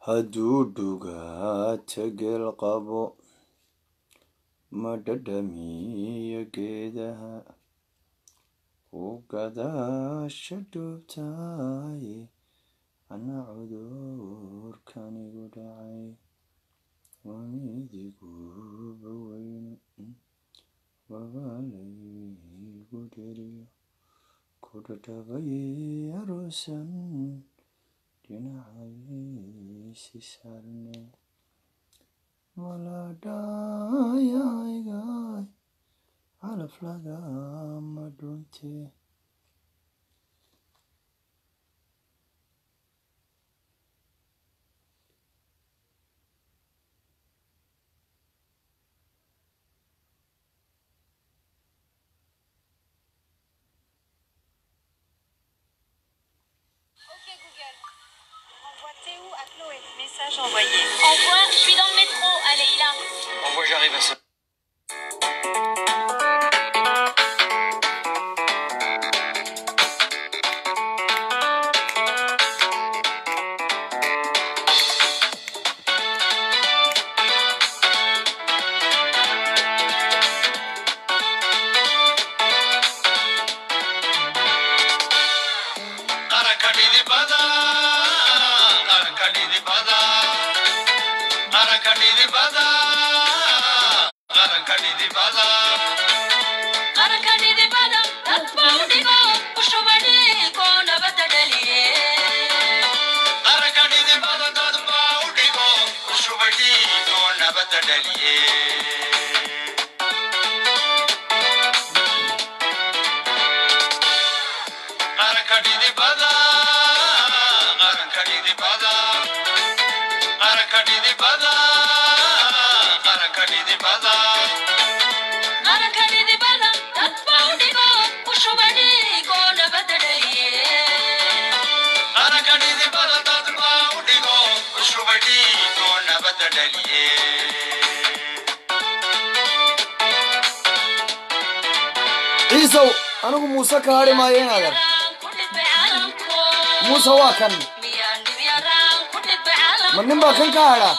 hadduu dhugaata geel qabo ma dhadhamiyo geedaha u gadaasha dhuubtaay ana cudurkanigu dhacay waa midiguba weyne wabalaygu dheriyo ku dhadhabay aruusan dhinacaysi saarne maladhayaygay calaf lagama dhunte Ok Google, envoie Théo à Chloé. Message envoyé. Envoie, je suis dans le métro, allez là. Envoie, j'arrive à ça. Arakadidi bada, arakadidi bada, arakadidi bada, arakadidi bada. qarankanidi badan dad baa u dhigo u shubadhigo nabadda dhaliye Arakadidi bada dad baa u dhigo, u shubay dhiigoo nabadda dhaliye. Arakadidi bada, arakadidi bada, arakadidi bada, arakadidi bada. qarankanidi badan dad baa u dhigo u shubadhigo nabadda dhaliye Arakadidi bada dad baa u dhigo, u shubay dhiigoo nabadda dhaliye. ciisow anigu muuse ka hadhi maayo inaadan muuse waa kan ma nin baa kan ka hadha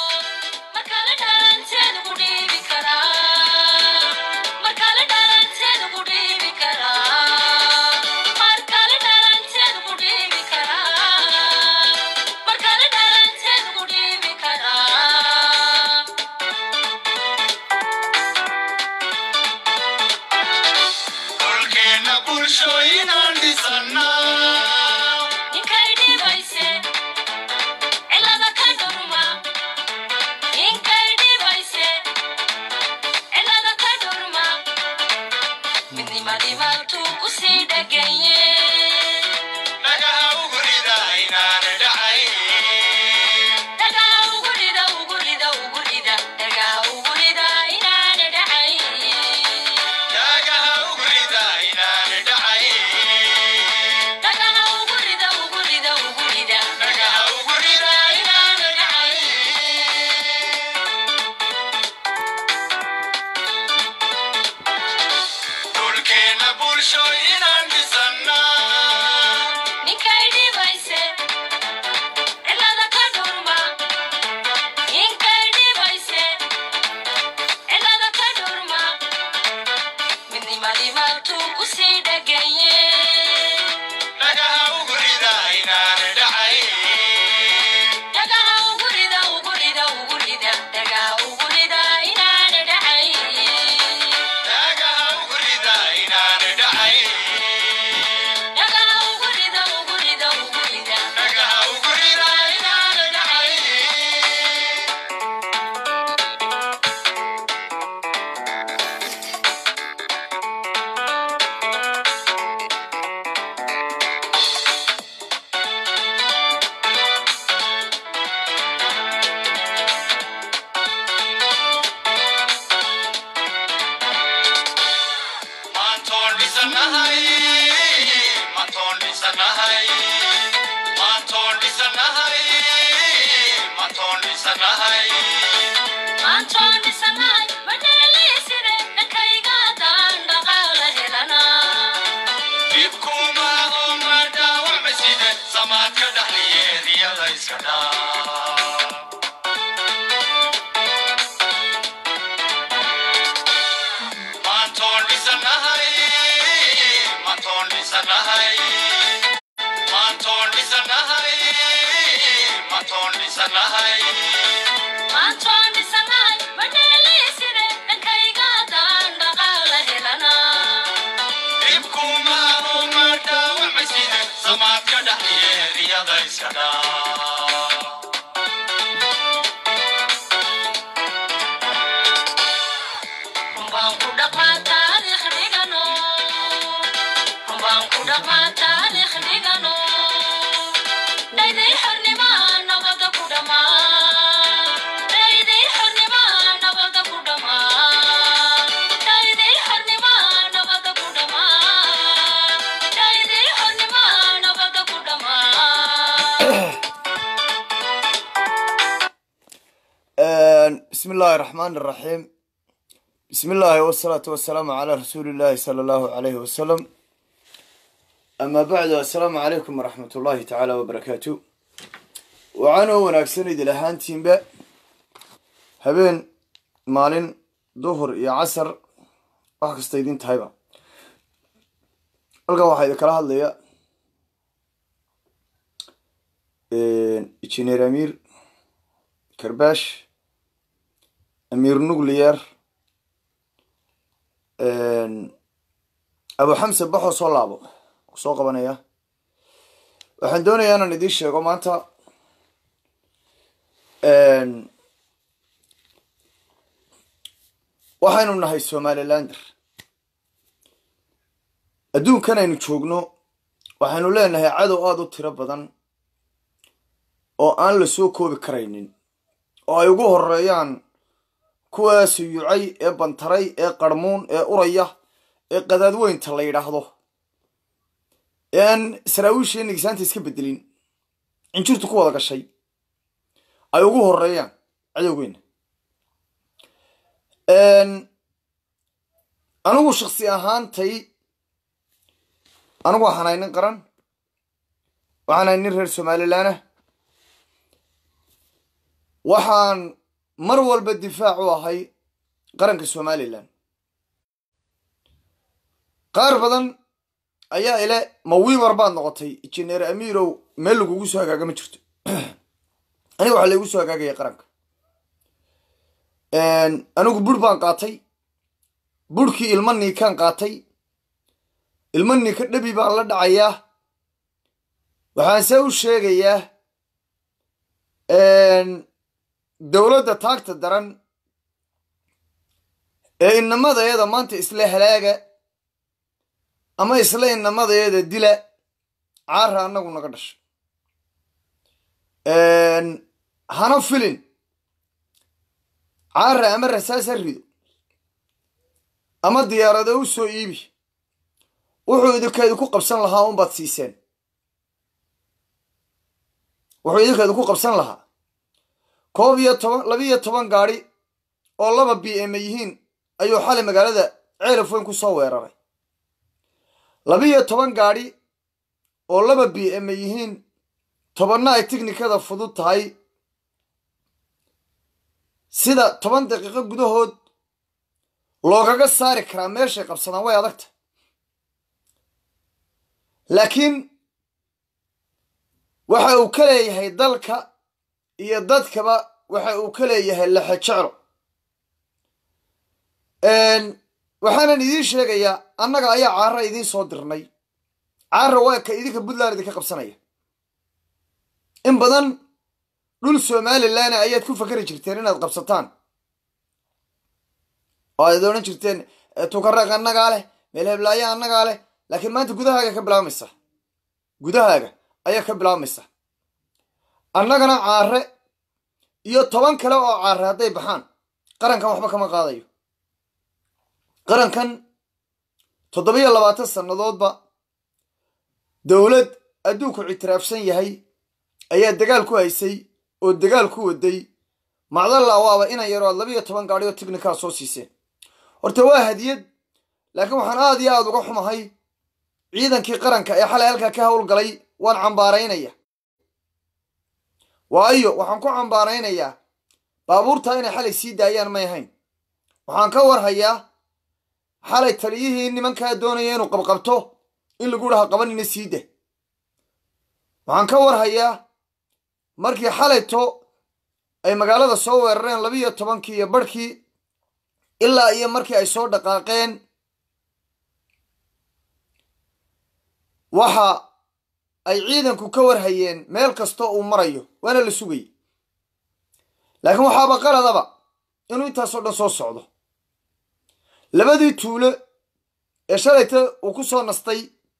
Dhulkeena bulshooyinaan dhisannaa. Kusii dhaganye Dhagaha ugu rida inaan dhacay. Dhagaa ugurida ugurida ugurida dhagaa ugurida inaana dhacay Dhagaha ugu rida inaan dhacay. dhagaa ugurida ugurida ugurida Dhagaha ugu rida inaan dhacay. Dhulkeena bulshooyinaan dhisannaa. ninkay dhibayse cilada ka dhurma ninkay dhibayse cilada ka dhurma midnimadii maaltuu kusii dhaganye Dhagaha ugu rida inaan dhacay. dhagaa ugurida ugurida ugurida dhagaa ugurida inaana dhacay Dhagaha ugu rida inaan dhacay. dhagaa ugurida ugurida ugurida Dhagaha ugu rida inaan dhacay. Maantoon dhisanahay, maantoon dhisanahay, maantoon dhisanahay, maantoon dhisanahay. maantoon dhisanahay madhaliiside dhankayga daan dhaqaala helanaa Dhibkuma oo ma dhaawacmaside, samaadka dhaxliyeediyada iska dhaa. bismi illaahi raxmaan iraxiim bismi illaahi wasalaatu wasalaamu calaa rasuuli illaahi sala allahu alayhi wasalam amaa bacdu assalaamu calaykum waraxmat ullaahi tacaala wabarakaatu waxaanoo wanaagsan idil ahaantiinba habeen maalin duhur iyo casar wax kasta idin tahayba halkan waxaa idinkala hadlaya injineer amiir karbaash amiir nuclear abu xamse baxoo soo laabo ku soo qabanaya waxaan doonayaa inaan idiin sheego maanta waxaynu nahay somalilander adduunkan aynu joogno waxaynu leenahay cadow aada u tiro badan oo aan la soo koobi karaynin oo ay ugu horeeyaan kuwaa suyucay ee bantaray ee qarmuun ee uraya ee qadaadweynta la yidhaahdo ee aan saraawiishiiyo nigisaanta iska bedelin cinjirtu ku wada gashay ay ugu horeeyaan cadowgeyna anigu shaksi ahaantay anigu waxaan ahay nin qaran waxaan ahay nin reer somalilanah waxaan mar walba difaac u ahay qaranka somalilan qaar badan ayaa ile mawiibar baad noqotay injineer amiirow meel lagugu soo hagaaga ma jirto aniga waxaa laygu soo hagaagaya qaranka anigu bur baan qaatay burhkii ilma niikaan qaatay ilma niika dhabi baan la dhacayaa waxaan se u sheegayaa dowladda taagta daran ee inamadeeda maanta isla halaaga ama isla inamadeeda dila caara annagu naga dhashay hana filin caara ama rasaas ha rido ama diyaarado u soo iibi wuxuu idinkeedu ku qabsan lahaa unbaad siiseen wuxuu idinkeedu ku qabsan lahaa koob iyo toban labiiyo toban gaadhi oo laba b m yihiin ayuu xalay magaalada ceelaf weyn ku soo weeraray labiiyo toban gaadhi oo laba b m yihiin tobanna ay tiknikada fudud tahay sida toban daqiiqo gudahood loogaga saari karaa meeshay qabsadaan way adagta laakiin waxa uu ka leeyahay dalka iyo dadkaba waxa uu ka leeyahay lexe jeclo waxaanan idiin sheegayaa annaga ayaa caara idiin soo dirnay caara waa ka idinka puntland idinka qabsanaya in badan dhul somalilan ayaad ku fakeri jirteen inaad qabsataan oo aad odhan jirteen tukareeq annagaa leh meel heblaayo annagaa leh laakiin maanta gudahaaga ka bilaabmaysa gudahaaga ayaa ka bilaabmaysa annagana caare iyo toban kale oo caare hadday baxaan qarankan waxba kama qaadayo qarankan toddobiyo labaatan sannadoodba dowlad adduunku ictiraafsan yahay ayaa dagaal ku haysay oo dagaal ku waday macdalla waaba inan yaro aad labiiyo toban gaadhi oo tignikaa soo siiseen horta waa hadiyad laakiin waxaan aad iyo aada uga xumahay ciidankii qaranka ee xalay halkaa ka howlgalay waan cambaaraynaya waayo waxaan ku cambaaraynayaa baabuurtaa inay xalay sii daayaan may ahayn waxaan ka warhayaa xalay taliyihii nimankaa doonaya inuu qabqabto in lagu dhaha qabanina sii da waxaan ka warhayaa markii xalayto ay magaalada soo weerareen labiiyo tobankii iyo barhkii ilaa iyo markii ay soo dhaqaaqeen waxa ay ciidanku ka warhayeen meel kastoo uu marayo waana la sugayay laakiin waxaaba qaladaba inuu intaasoo dhan soo socdo labadii tuulo ee shalayta uu ku soo nastay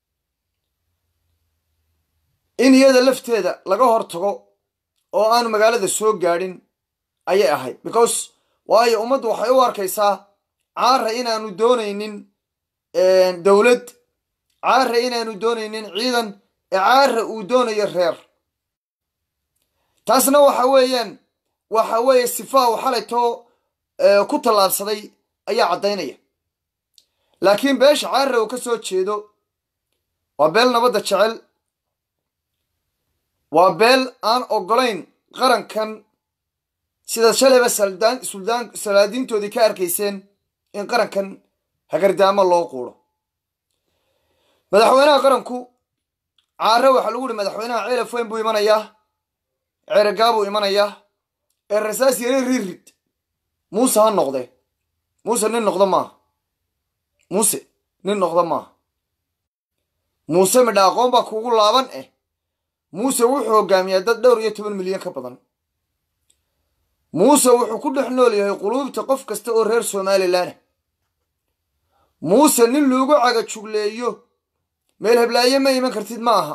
in iyada lafteeda laga hor tago oo aanu magaalada soo gaadhin ayay ahayd because waayo ummaddu waxay u arkaysaa caara inaanu doonaynin dowlad caara inaanu doonaynin ciidan ee caara uu doonayo reer taasna waxa weeyaan waxa weeye sifaa u xalayto ku tallaabsaday ayaa caddaynaya laakiin beesha caarre uu ka soo jeedo waa beel nabadda jecel waa beel aan oggolayn qarankan sidaad shalayba saldaan suldaan salaadiintoodii ka arkayseen in qarankan hagardaamo loo quuro madaxweynaha qaranku caare waxaa lagu yihi madaxweynaha ceelaf weyn buu imanayaa ceeragaa buu imanayaa ee rasaas yare ririd muuse ha noqde muuse nin noqdo maaha muuse nin noqdo maaha muuse midha aqoon baa kuugu laaban eh muuse wuxuu hogaamiyaa dad dhowr iyo toban milyan ka badan muuse wuxuu ku dhex nool yahay quluubta qof kasta oo reer somalilanah muuse nin loogu caga jugleeyo meel heblaaye ma iman kartid ma aha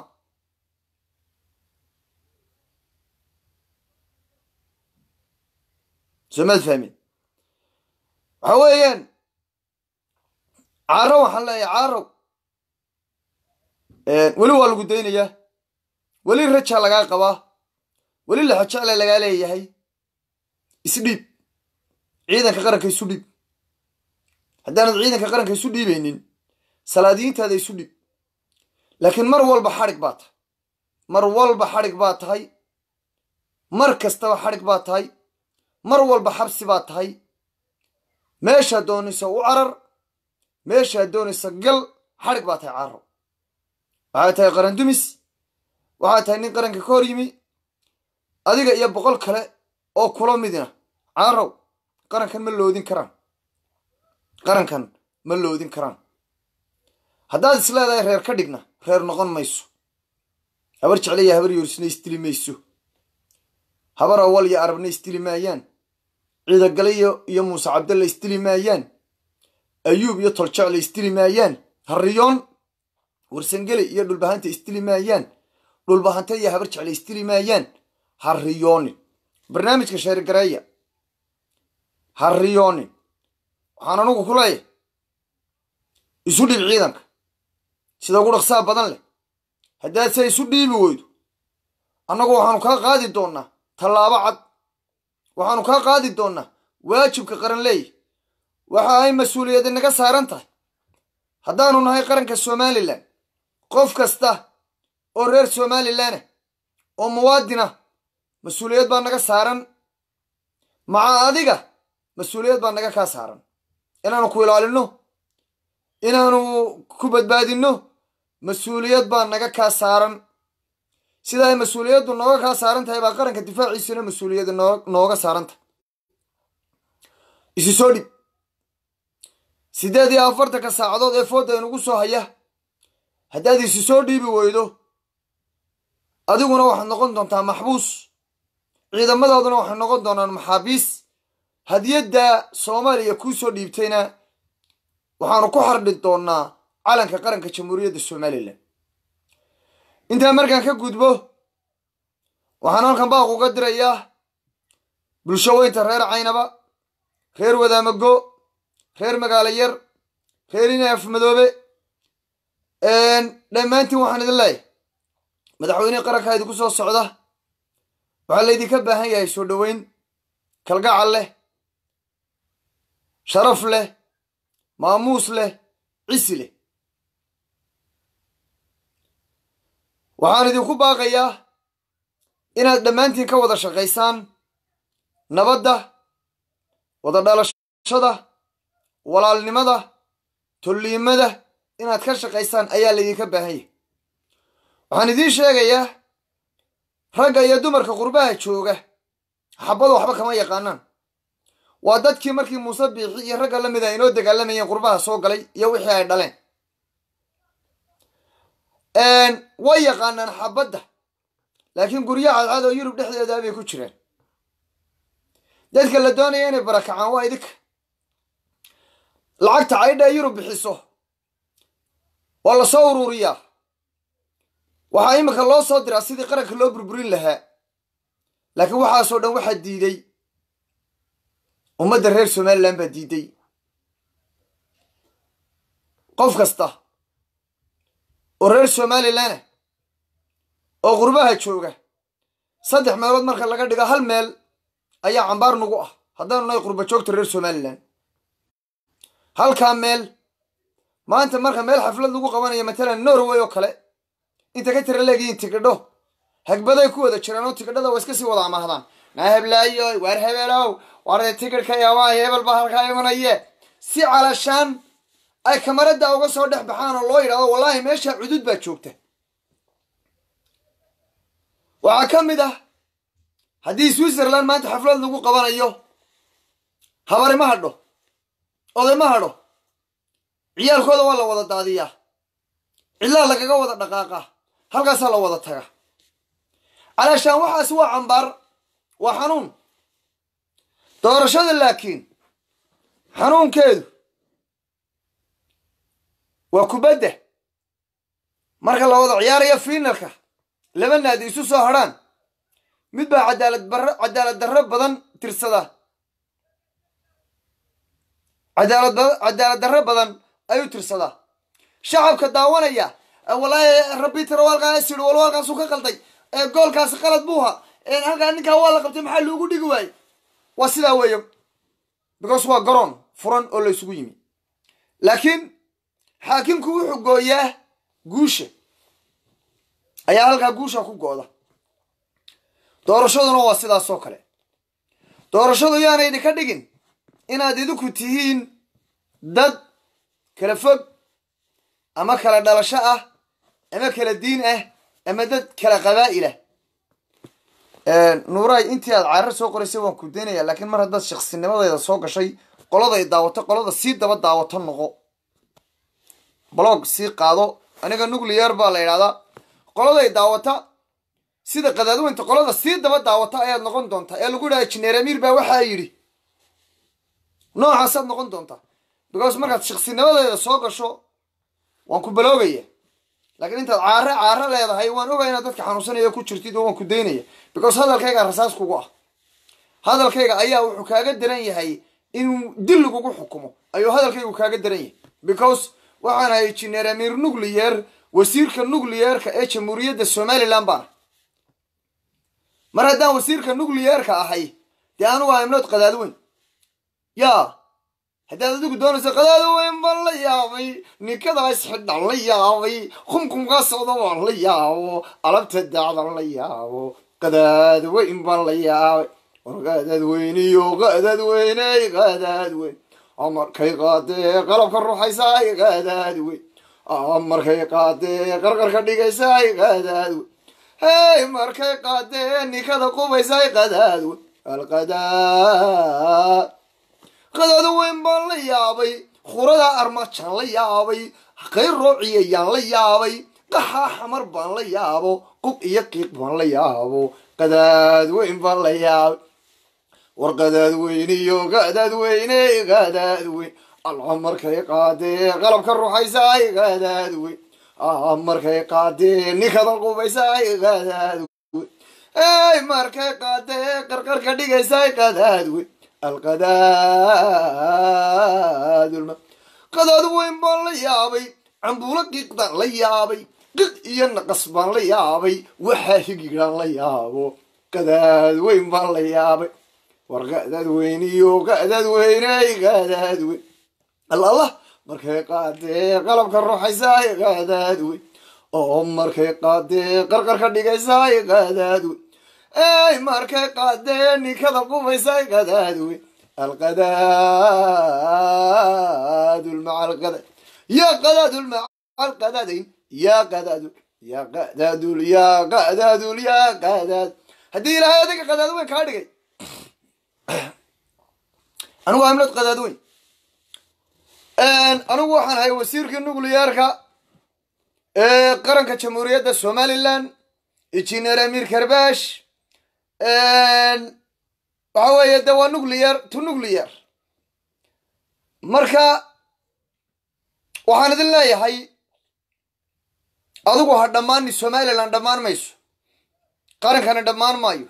somaad fahmin waxa weeyaan caaro waxaan leeyahay caarow weli waa lagu daynayaa weli rajaa lagaa qabaa weli laxojecle lagaa leeyahay isdhiib ciidanka qaranka isu dhiib haddaanad ciidanka qaranka isu dhiibaynin salaadiyiintaada isu dhiib laakiin mar walba xadhig baa tahay mar walba xadhig baa tahay mar kastaba xadhig baa tahay mar walba xabsi baa tahay meeshaad doonaysa u carar meeshaad doonaysa gal xadhig baa tahay caaro waxaad tahay qaran dumis waxaad tahay nin qaranka ka hor yimi adiga iyo boqol kale oo kula midina caarow qarankan ma loodin karaan qarankan ma loodin karaan haddaad is leedahay reer ka dhigna reer noqon mayso habar jeclaya habar yoorisna isdili mayso habar awal iyo arabna isdili maayaan ciidagalayo iyo muuse cabdalle isdili maayaan ayuub iyo toljecle isdili maayaan harriyoon warsangele iyo dhulbahanta isdili maayaan dhulbahanta iyo habar jecle isdili maayaan harriyoonin barnaamijka sheergareeya harriyoonin waxaan anugu ku leeyahay isu dhiib ciidanka sida ugu dhaqsaa badan leh haddaad se isu dhiibi weydo annagu waxaanu kaa qaadi doonnaa tallaabo cad waxaanu kaa qaadi doonnaa waajibka qaran leeyahy waxa ay mas-uuliyadda naga saaran tahay haddaanu nahay qaranka somalilan qof kasta oo reer somalilanah oo muwaadin ah mas-uuliyad baa naga saaran maca adiga mas-uuliyad baa naga kaa saaran inaanu ku ilaalinno inaanu ku badbaadinno mas-uuliyad baa naga kaa saaran sida ay mas-uuliyaddu nooga kaa saaran tahay baa qaranka difaaciisuna mas-uuliyadda noo nooga saaran tahay isi soo dhib siddeed iyo afartanka saacadood ee foodda inugu soo haya haddaad isi soo dhiibi weydo adiguna waxaad noqon doontaa maxbuus ciidamadaaduna waxay noqon doonaan maxaabiis hadiyadda soomaaliya kuu soo dhiibtayna waxaanu ku xardhi doonnaa calanka qaranka jamhuuriyadda somalilan intaa markaan ka gudbo waxaan halkan baaq uga dirayaa bulsho weynta reer caynaba reer wadaamago reer magaalo yar reer inaaf madoobe dhammaantiin waxaan idin leeyahay madaxweynihii qarankaa idinku soo socda waxaa laydinka baahan yahay soo dhoweyn kalgacal leh sharaf leh maamuus leh cisi leh waxaan idinku baaqayaa inaad dhammaantiin ka wada shaqaysaan nabadda wada dhalashada walaalnimada tolliimada inaad ka shaqaysaan ayaa laydinka baahan yahay waxaan idiin sheegayaa ragga iyo dumarka qurbaha jooga xabada waxba kama yaqaanaan waa dadkii markii muuse biixi iyo ragga la mida inoo dagaalamayeen qurbaha soo galay iyo wixii ay dhaleen way yaqaanaan xabadda laakiin guryo cadcad oo yurub dhexdeeda bay ku jiraan dadka la doonaya inay barakacaan waa idinka lacagta caydha ee yurub bixiso waa la soo ururiyaa waxaa iminka loo soo diraa sidii qaranka loo burburin lahaa laakiin waxaasoo dhan waxaa diiday ummadda reer somalilan baa diiday qof kasta oo reer somalilanah oo qurbaha jooga saddex meelood marka laga dhigo hal meel ayaa cambaar nagu ah haddaanu nahay qurba joogta reer somalilan halkaa meel maanta marka meel xaflad lagu qabanayo matalan norway oo kale inta ka tira leegihiin tikidho hagbaday ku wada jiraan oo tikidhada waa iska sii wada amahdaan naa heblaayo waar hebelow waar tikidhka yaabaa hebel baa halkaa imanaye si calashaan ay kamarada uga soo dhex baxaan oo loo yidhahdo wallaahi meesha cudud baa joogta waxaa ka mid ah haddii switzerland maanta xaflad lagu qabanayo habari ma hadho oday ma hadho ciyaalkooda waa la wada daadiyaa cidlaa lagaga wada dhaqaaqa halkaasaa la wada taga calaashaan waxaas waa cambaar waa xanuun doorashada laakiin xanuunkeedu waa kubadda marka la wada ciyaarayo fiinalka laba naadi isu soo hadrhaan mid baa cadaalad barro cadaalad darro badan tirsada cadaalad ba- cadaalad darro badan ayuu tirsadaa shacabka daawanaya wallaahi rabbi tiro walkaas yidhi wal walkaasuu ka qalday ee goolkaasi qalad buuha halkaa ninkaa waa la qabtay maxaa loogu dhigi waayey waa sidaa weeye because waa garoon furan oo la isugu yimi laakiin xaakimku wuxuu gooyaa guusha ayaa halkaa guusha ku go'da doorashaduna waa sidaas oo kale doorashadu yaanay idinka dhigin inaad idinku tihiin dad kala fog ama kala dhalasho ah ama kala diin ah ama dad kala qabaa'ilah nuuraay intii aad caarar soo qoraysay waan ku daynaya laakiin mar haddaad shaksinimadeeda soo gashay qoladay daawato qolada sii daba daawato noqo blog sii qaado aniga nuclear baa la yidhahdaa qoladay daawata sida qadaadweynta qolada sii daba daawata ayaad noqon doontaa ee lagu yidhaha jineer amiir baa waxaa yidhi noocaasaad noqon doontaa because markaad shaksinimadeeda soo gasho waan ku baloogaya laakiin intaad caare caare leedahay waan ogaa inaad dadka xanuunsanaya ku jirtid oo waan ku daynaya because hadalkayga rasaas kugu ah hadalkayga ayaa wuxuu kaaga daran yahay inuu dil lagugu xukumo ayuu hadalkaygu kaaga daran yahay because waxaan ahay jineer amiir nucleyer wasiirka nucleyeerka ee jamhuuriyadda somaliland baana mar haddaan wasiirka nucleyeerka ahay dee anugu aimnood qadaadweyn yaa haddaad adigu doonayso qadaada weyn baan la yaabay ninkadaas xidhan la yaabay qumqumkaa socda waan la yaabo alabta daacdan la yaabo qadaad weyn baan la yaabay war qadaad weyniyo qadaad weyney qadaad weyn markay qaadee qalabka ruuxaysaay qadaad weyn markay qaadee qarqarka dhigaysaay qadaad weyn hey markay qaadee ninkada qubaysaay qadaad weyn alqadaad qadaado weyn baan la yaabay khurada armajaan la yaabay qayr roociyayaan la yaabay qaxaa xamar baan la yaabo qub iyo qiiq baan la yaabo qadaad weyn baan la yaabay war qadaad weyn iyo qadaad weyne qadaad weyn alla markay qaadee qalabka ruuxaysaay qadaad weyn markay qaadee ninkada qubaysaay qadaad weyn ey markay qaadee qarqarka dhigaysaay qadaad weyn alqadaadulma qadaad weyn baan la yaabay cambuulo qiiqdaan la yaabay qiq iyo naqas baan la yaabay waxaa higidhaan la yaabo qadaad weyn baan la yaabay war qadaad weyn iyo qadaad weyney qadaad weyn allah markay qaadee qalabka ruuxaysaay qadaad weyn oo markay qaadee qarqarka dhigaysaay qadaad weyn ey markay qaadee ninkada qubaysaay qadaad weyn alqadaad maca alqadaad ya qadaadul maca alqadaadayn ya qadaadul ya qadaadul ya qadaadul ya qadaad haddii ilaahay adiga qadaad weyn kaa dhigay anigu amlad qadaad weyn anigu waxaan ahay wasiirkii nucleyeerka ee qaranka jamhuuriyadda somaliland injineer amir karbash waxa weeye de waa nucleyer to nucleyer marka waxaan idin leeyahay adigu ha dhammaani somaliland dhammaan mayso qarankana dhammaan maayo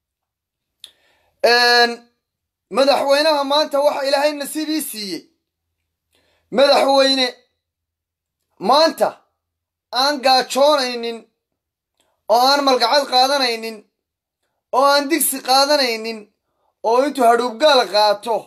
madaxweynaha maanta waxa ilaahay nasiibii siiyey madaxweyne maanta aan gaajoonaynin oo aan malgacad qaadanaynin oo aan digsi qaadanaynin oo intuu hadhuubgaal qaato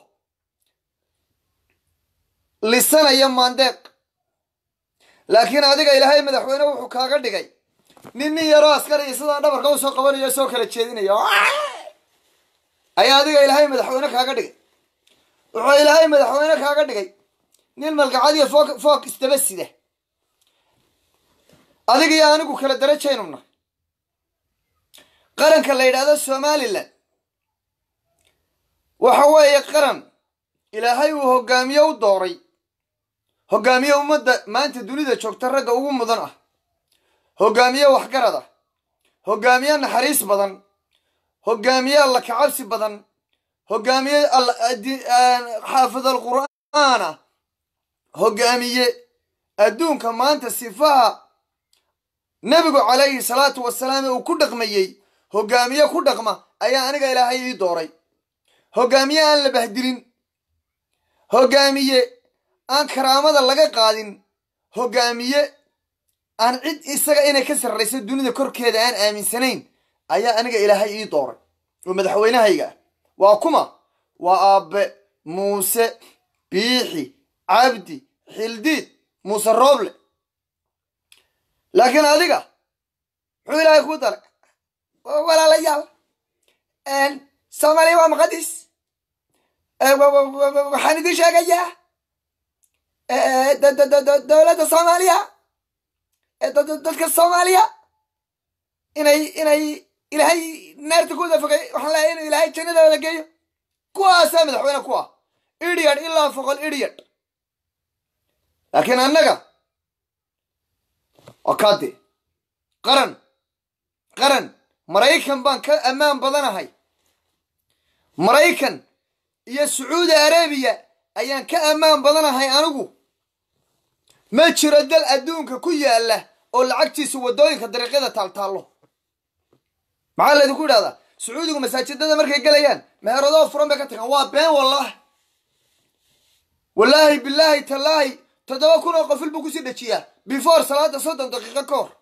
lisanaya maandeeq laakiin adiga ilaahay madaxweyne wuxuu kaaga dhigay nin nin yaroo askariya sidaa dhabarka usoo qabanayo soo kala jeedinaya ayaa adiga ilaahay madaxweyne kaaga dhigay wuxuu ilaahay madaxweyne kaaga dhigay nin malgacadiyo fook fook isdaba sida adiga iyo anigu kala darajaynuna qaranka la yidhaahdo somalilan waxa weeye qaran ilaahay uu hogaamiye u dooray hogaamiye ummadda maanta dunida joogta ragga ugu mudan ah hogaamiye waxgarad ah hogaamiye naxariis badan hogaamiye alla kacabsi badan hogaamiye xaafid alqur'aan ah hogaamiye adduunka maanta sifaha nebigu calayhi salaatu wasalaam ee uu ku dhaqmayey hogaamiye ku dhaqma ayaa aniga ilaahay ii dooray hogaamiye aan la bahdilin hogaamiye aan karaamada laga qaadin hogaamiye aan cid isaga inay ka sarrayso dunida korkeeda aan aaminsanayn ayaa aniga ilaahay ii dooray oo madaxweynahayga ah waa kuma waa aabbe muuse biixi cabdi xildiid muuse rooble laakiin adiga muxuu ilaahay kuu daray walaalayaal soomaaliya waa muqadis waxaan idin sheegayaa dowladda soomaaliya dadka soomaaliya inay inay ilaahay naarta ku wada fogay waxaan leeyahay inuu ilaahay jannada wada geeyo kuwaasaa madaxweyne kuwa idiot ilaa foqol idiot laakiin annaga waa kaade qaran qaran maraykan baan ka ammaan badanahay maraykan iyo sacuudi arabiya ayaan ka ammaan badanahay anigu ma jiro dal adduunka ku yaalla oo lacagtiisu waddooyinka dariiqyada taaltaallo maxaa laydinku idhahdaa sacuudigu masaajidada markay gelayaan meheradoo furan bay ka tagaan waa been wallah wallaahi bilaahi tallaahi toddoba kun oo qofil buu kusii dhajiyaa before salaada soddon daqiiqo ka hor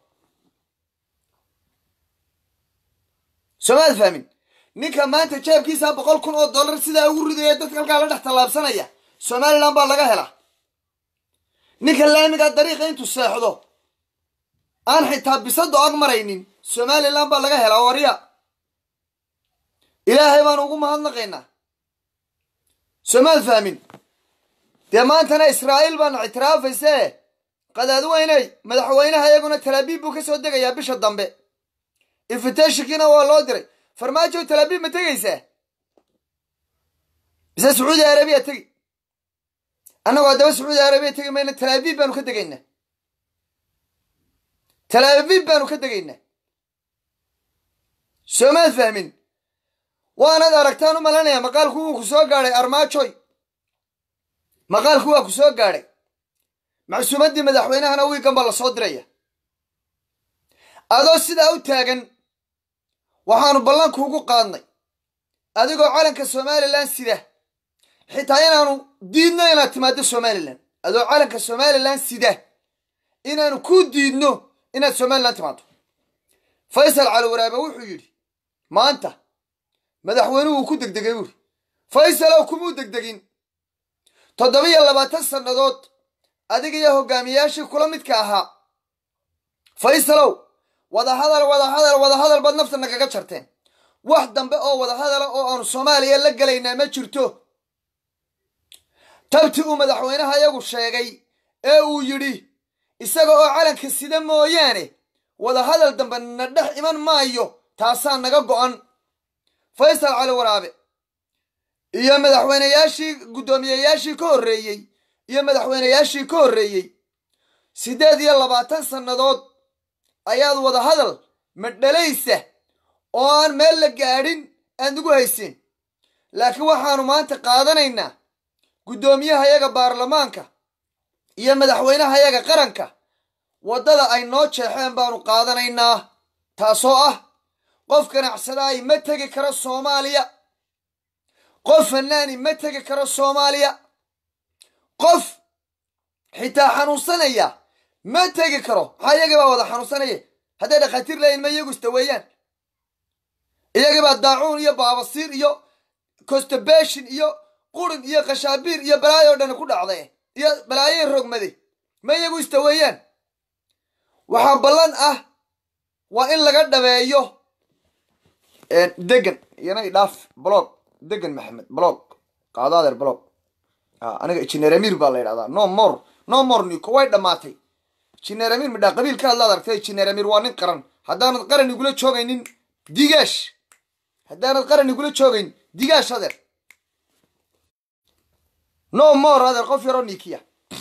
soomaad fahmin ninka maanta jeebkiisa boqol kun oo dollar sidaa ugu ridaya dadka halkaa la dhex tallaabsanaya somalilan baa laga helaa ninka laamigaa dariiqa intuu seexdo aan xitaa bisado ag maraynin somalilan baa laga helaa warya ilaahay baan ugu mahadnaqaynaa soomaad fahmin dee maantana israa'iil baana ictiraafayse qadaadweyney madaxweynaha iyaguna talaabiib buu ka soo degayaa bisha dambe infiteshinkiina waa loo diray farmaajo talaabiib ma tegaysaa mise sacuudi arabiya tegi annagoo haddaba sacuudi arabiya tegi mayna talaabiib baanu ka degaynaa talaabiib baanu ka degaynaa soomaad fahmin waanaad aragtaan u malanaya maqaalku wuu ku soo gaadhay armaajoy maqaalku waa ku soo gaadhay macsuumaddii madaxweynahana wiigan baa la soo diraya adoo sidaa u taagan waxaanu ballankuugu qaadnay adigoo calanka somalilan sida xitaa inaanu diidno inaad timaaddo somalilan adoo calanka somalilan sida inaanu ku diidno inaad somalilan timaaddo faysal cali waraabe wuxuu yidhi maanta madaxweynuhu wuu ku degdegay buuri faysalow kumuu degdegin toddobiyo labaatan sannadood adiga iyo hogaamiyayaashii kula midka ahaa faysalow wadahadal wadahadal wadahadal baad nafta nagaga jarteen wax dambe oo wadahadala oo aanu soomaaliya la gelaynaa ma jirto tabti uu madaxweynaha iyagu sheegay ee uu yidhi isaga oo calanka sida mooyaane wadahadal dambe na dhex iman maayo taasaa naga go'an faysal cali waraabe iyo madaxweyneyaashii guddoomiyeyaashii ka horreeyey iyo madaxweyneyaashii ka horreeyey siddeed iyo labaatan sannadood ayaad wadahadal madhalaysa oo aan meel la gaadhin aad nagu haysin laakiin waxaanu maanta qaadanaynaa guddoomiyahayaga baarlamaanka iyo madaxweynahayaga qaranka waddada ay noo jeexeen baanu qaadanaynaa taasoo ah qof ganacsadaay ma tegi karo soomaaliya qof fannaani ma tegi karo soomaaliya qof xitaa xanuunsanaya ma tegi karo maxaa iyagii baa wada xanuunsanaya hadday dhakhaatiir leeyihin ma iyagu istaweeyaan iyagii baa daacuun iyo baabasiir iyo constipation iyo qurin iyo khashaabiir iyo balaayo dhan ku dhacday iyo balaayoy rogmade ma iyagu istaweeyaan waxaa ballan ah waa in laga dhabeeyo degan iyana idhaaf blog degan maxamed blog qaado adeer blog aniga injineer amir baa la yidhahdaa no more no more niko way dhammaatay injineer amir midhaa qabiilka hadlaad aragtay injineer amir waa nin qaran haddaanad qaran igula joogaynin digaash haddaanad qaran igula joogayn digaash adeer no more adeer qof yaroo nikiya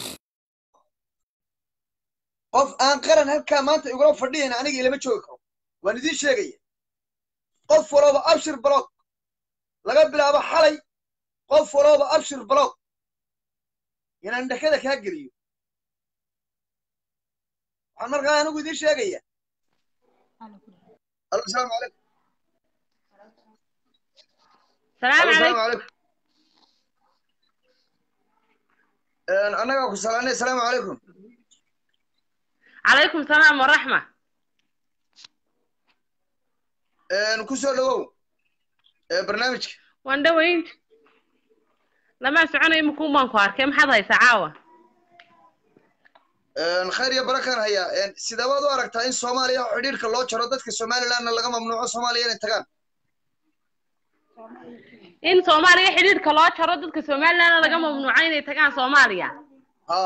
qof aan qaran halkaa maanta igula fadhiyan aniga ilama joogi karo waan idiin sheegaya qof walooba abshir blog laga bilaabo xalay qof walooba abshir blog inaan dhakada kaa geliyo waxaan markaa anigu idiin sheegaya alo asalaamu calaykum salaam alo asalaamu calaykum calaykum annagaa ku salaanay asalaamu calaykum calaykum salaam waraxma ku soo dhawow barnaamijka waan dhawaynta lamaa soconayo makuun baan ku arkay maxaad haysaa caawa khayr iyo barakaan hayaa sidabaad u aragtaa in soomaaliya xidhiirka loo jaro dadka somalilandna laga mamnuuco soomaaliya inay tagaan in soomaaliya xidhiidhka loo jaro dadka somalilandna laga mamnuuco inay tagaan soomaaliya ha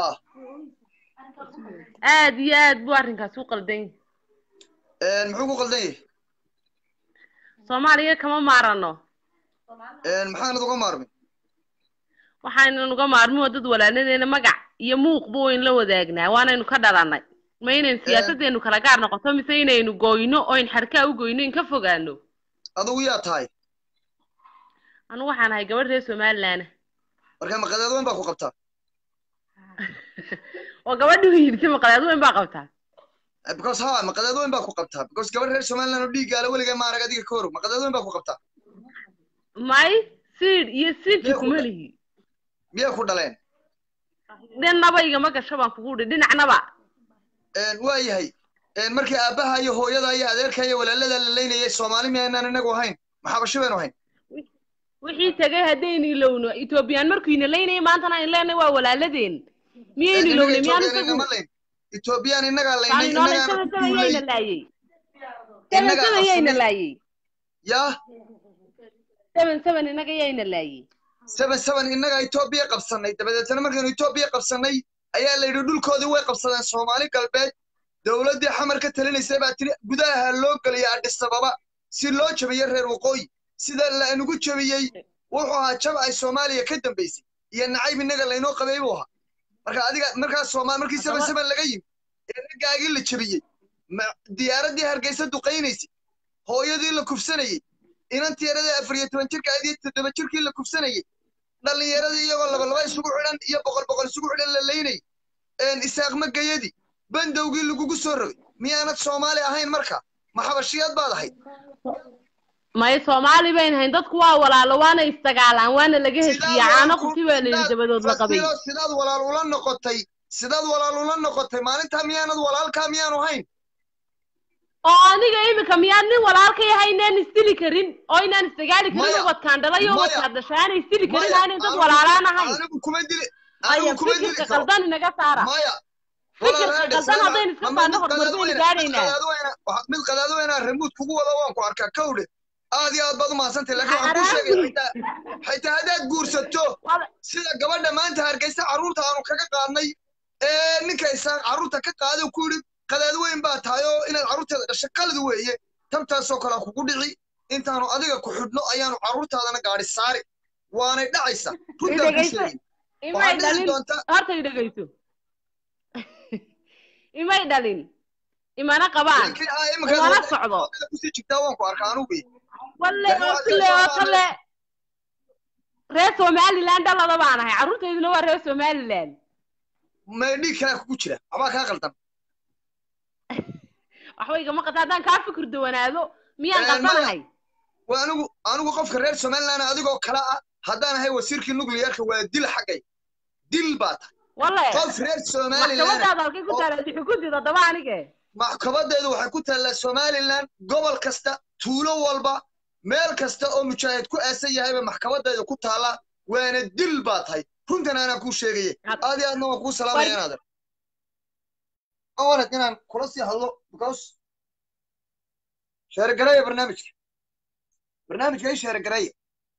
aad iyo aad buu arrinkaas u qaldan yahay muxuu ku qaldan yahay soomaaliya kama maarano maxaanad uga maarmin waxaynan uga maarmin waa dad walaaladeena magac iyo muuqba wayn la wadaagnaa waanaynu ka dhalanay ma inayn siyaasaddeenu kala gaar noqoto mise inaynu gooyno oyn xarkaa u goyno in ka fogaano adigu yaa tahay anu waxaan ahay gabadh reer somaliland marka maqadeed weyn baa ku qabtaa oo gabadhi yidhi maqaleed weyn baa qabtaa because ha maqadeed weyn baa ku qabtaa because gabadh reer somaliland oo dhiiggaala weligaa ma arag adiga ka horog maqadeed weyn baa ku qabtaa may siid iyo siidki Miyay ku kuma dha- lihi miyay ku dhaleen dhinaba igama gasho baan kugu dhi dhinacnaba waa yahay markii aabbaha iyo hooyada iyo adeerka iyo walaalada la leynayay soomaali miyaynaan inagu ahayn maxabashi baynu ahayn wixii tegay haddaynu ilowno etoobiyaan markuyna leynayay maantana aynu leenahay waa walaaladeen miyaynu ilownay miyaan isagu etoobiyaan inagaa laynay taani noolay inagaana seven ku seven duulay yayna laayay seven Innagaa seven yayna qabsanay. laayay yaa seven seven inaga yayna laayay seven seven innagaa etoobiya qabsanay dabadeetna markaynu etoobiya qabsanay ayaa la yidhi dhulkoodii way qabsadeen soomaali galbeed dowladdii xamar ka talinaysay baa tiri gudaha loo geliya adhis ababa si loo jabiyo reer waqooyi sida lainugu jabiyey wuxuu ahaa jab ay soomaaliya ka dambaysay iyo nacayb innaga laynoo qabay buu ahaa marka adiga markaa sooma markii seven seven laga yimi ee raggaagii la jabiyey ma- diyaaraddii hargeysa duqaynaysay hooyadii la kufsanayey inantii yaradii afar iyo toban jirka ahayd iyo toddoba jirkii la kufsanayey dhallinyaradii iyagoo laba laba isugu xidhan iyo boqol boqol isugu xidhan la leynayay isaaqma gayadii bandowgii lagugu soo rogay miyaanad soomaali ahayn marka ma xabashiyaad baad ahayd may soomaali bayn hayn dadku waa walaalo waana isdagaalaan waana laga heshiiya caano quti baa layidhi dabadood la qabay Fasilo, sidaad walaal ula noqotay sidaad walaal ula noqotay maalintaa miyaanad walaalkaa miyaanu hayn oo aniga imika miyaad nin walaalka yahay inaan isdili karin oo inaan isdagaali karin Maya. ubadkaan dhalay oo Maya. ubadkaan dhashay aanay isdili karin Maya, aanay dad anigu- walaalaan ahayn anigu kuma dili aya anigu kuma dili fikirka karo qaldan inaga saara maya fikirka walaalaha qaldan dhisana, haddaynu iska ama qaadno mid horumar baynu qadaadweyne- gaadhaynaa mid qadaadweyne- waxa- mid qadaadweyna remuud kugu wada waan ku arkaa kawdhe aad iyo aad baad u mahadsantahay laakiin waxaan kuu sheegaya xitaa xitaa haddaad guursato Waa- sida gabadha maanta hargeysa carruurta aanu kaga qaadnay ee ninka isaan carruurta ka qaaday ku yidhi qadaad weyn baa tahay oo inaad carruurteeda dhasho qalad weeye tabtaasoo kale ha kugu dhici intaanu adiga ku xidhno ayaanu carruurtaadana gaadhi saari waanay dhacaysa runtaan ku Dhegayso. sheegay imay waxaad dhici dhalin doontaa horta i dhegayso imay dhalin imana qabaan laakiin aa iminka imana socdo kusii jirtaa waan ku arkaa anugu walle Laakiin oo waxaad kule dhici oo doontaa kale reer somaliland dhalada baan ahay carruurtayduna waa reer somaliland may dhiig kalaa kugu jira waxbaa kaa qaldan waxba igama qata haddaan kaa fikir dawanaado miyaan Eh, qaldanahay waa anigu anigu qofka reer somaliland adigoo kale ah haddaan ahay wasiirkii nuclearka waa dil xaggay dil baa tahay walle qof reer somaliland maxkamadaada halkay ku oo- taala xukunteeda haddaba anige maxkamadeedu waxay ku taallaa somaliland gobol kasta tuulo walba meel kasta oo mujaahid ku aasan yahayba maxkamadeeda ku taalla waana dil baa tahay runtan anaa kuu sheegaya Had- aad iyo aadna waan kuu salaamaya inaadan wanag inaan kula sii hadlo because sheergareeya barnaamijka barnaamijka i sheergareeya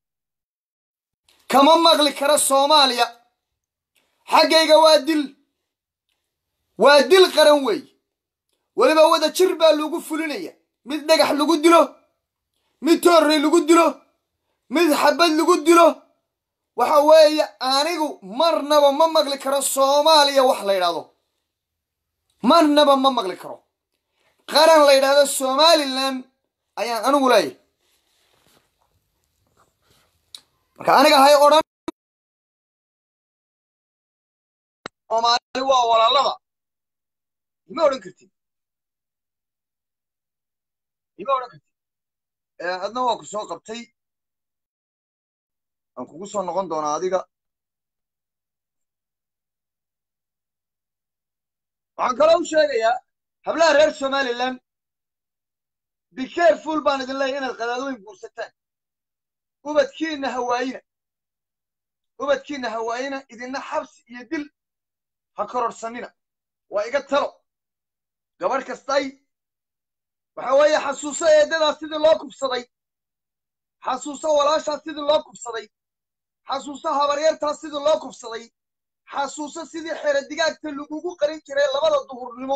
kama maqli kara soomaaliya xaggayga waa dil waa dil qaran weey weliba wada jir baa lagu fulinaya mid dhagax lagu dilo mid toorrey lagu dilo mid xabad lagu dilo waxa weeye anigu marnaba ma maqli karo soomaaliya wax la yidhaahdo marnaba ma maqli karo qaran la yidhaahdo somalilan ayaan anigu leeyahay marka aniga hay odhan soomaali waa walaalada ima odhan kartid ima odhan kartid Eh, adna waa ku soo qabtay aan kugu soo noqon doonaa adiga waxaan kaloo u sheegayaa hablaha reer somalilan be careful baan idin leeyahay inaad qadaadooyin guursataan ubadkiinna hawaayina ubadkiinna hawaayina idinna xabsi iyo dil ha kororsanina waa iga talo gabadh kastay waxa weeye xasuuso eedadaas sidii loo kubsaday xasuuso walaashaas sidii loo kubsaday xasuuso habaryartaas sidii loo kubsaday xasuuso sidii xere digaagta lagugu qarin jiray labada duhurnimo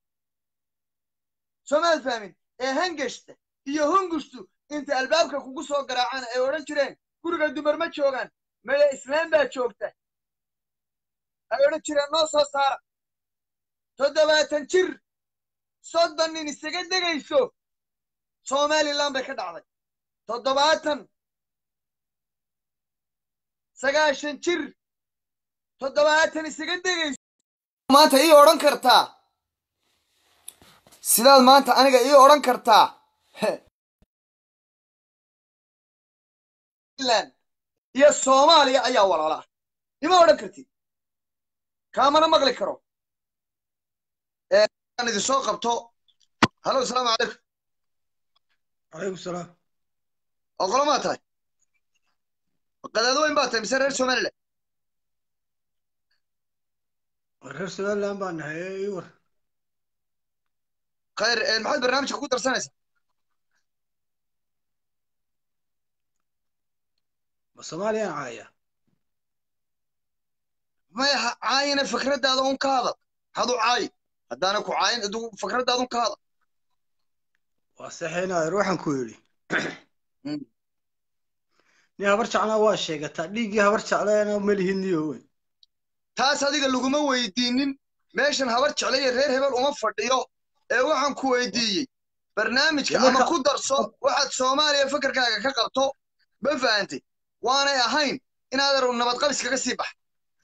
soomaad fahmin ee hangashta iyo hungushtu inta albaabka kugu soo garaacaan ay odhan jireen guriga dumar ma joogaan maya islaam baa joogta ay odhan jireen noo soo saara toddobaatan jir soddon nin isaga degayso somalilan bay ka dhacday toddobaatan sagaashan jir toddobaatan isaga degayso maanta ii odhan kartaa sidaad maanta aniga ii odhan kartaa Finland iyo soomaaliya ayaa walaala ah ima odhan kartid kaamana maqli karo Eh, aan idin soo qabto halo asalaamu calaykum calaykum salaam oo qolomaa tahay qadaadooyin baa tahay mise reer somaliland reer somaliland baan nahay ee ii war khayr eh, maxaad barnaamijka ku darsanaysaa ma soomaaliyaan caaya maya ha caayina fikraddaada un ka hadal hadu caayi haddaana ku caayin adigu fikraddaada un ka hadal waa saxeynaayo ruuxan ku yidhi Mm. nin habar jeclaa waa sheegataa dhiiggii habar jecleena malihiniyo weyn taas adiga laguma weydiinin meeshan habar jecla iyo reer hebel uma fadhiyo ee waxaan ku weydiiyey barnaamijka Dee marka- ama ku darso waxaad soomaaliya fakarkaaga ka qabto ma fahantay waanay ahayn inaad ar nabadqabis kaga sii bax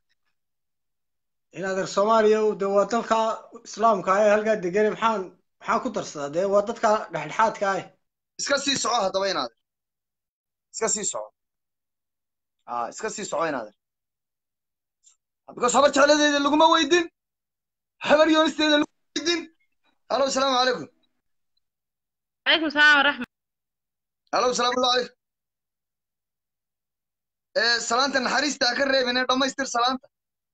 in adeer soomaaliya de waa dalka islaamka ah ee halkaa degane maxaan maxaan ku darsadaa dee waa dadka dhexdhexaadka ah iska sii soco haddaba inaader iska sii soco a iska sii soco inaader because habar jecladeeda laguma weydin habar yoonisteeda laguma weydin halo asalaamu calaykum calaykum salaam waraxmat halo asalaamu calaykum ee salaanta naxariista ha ka reebin ee dhammaystir salaanta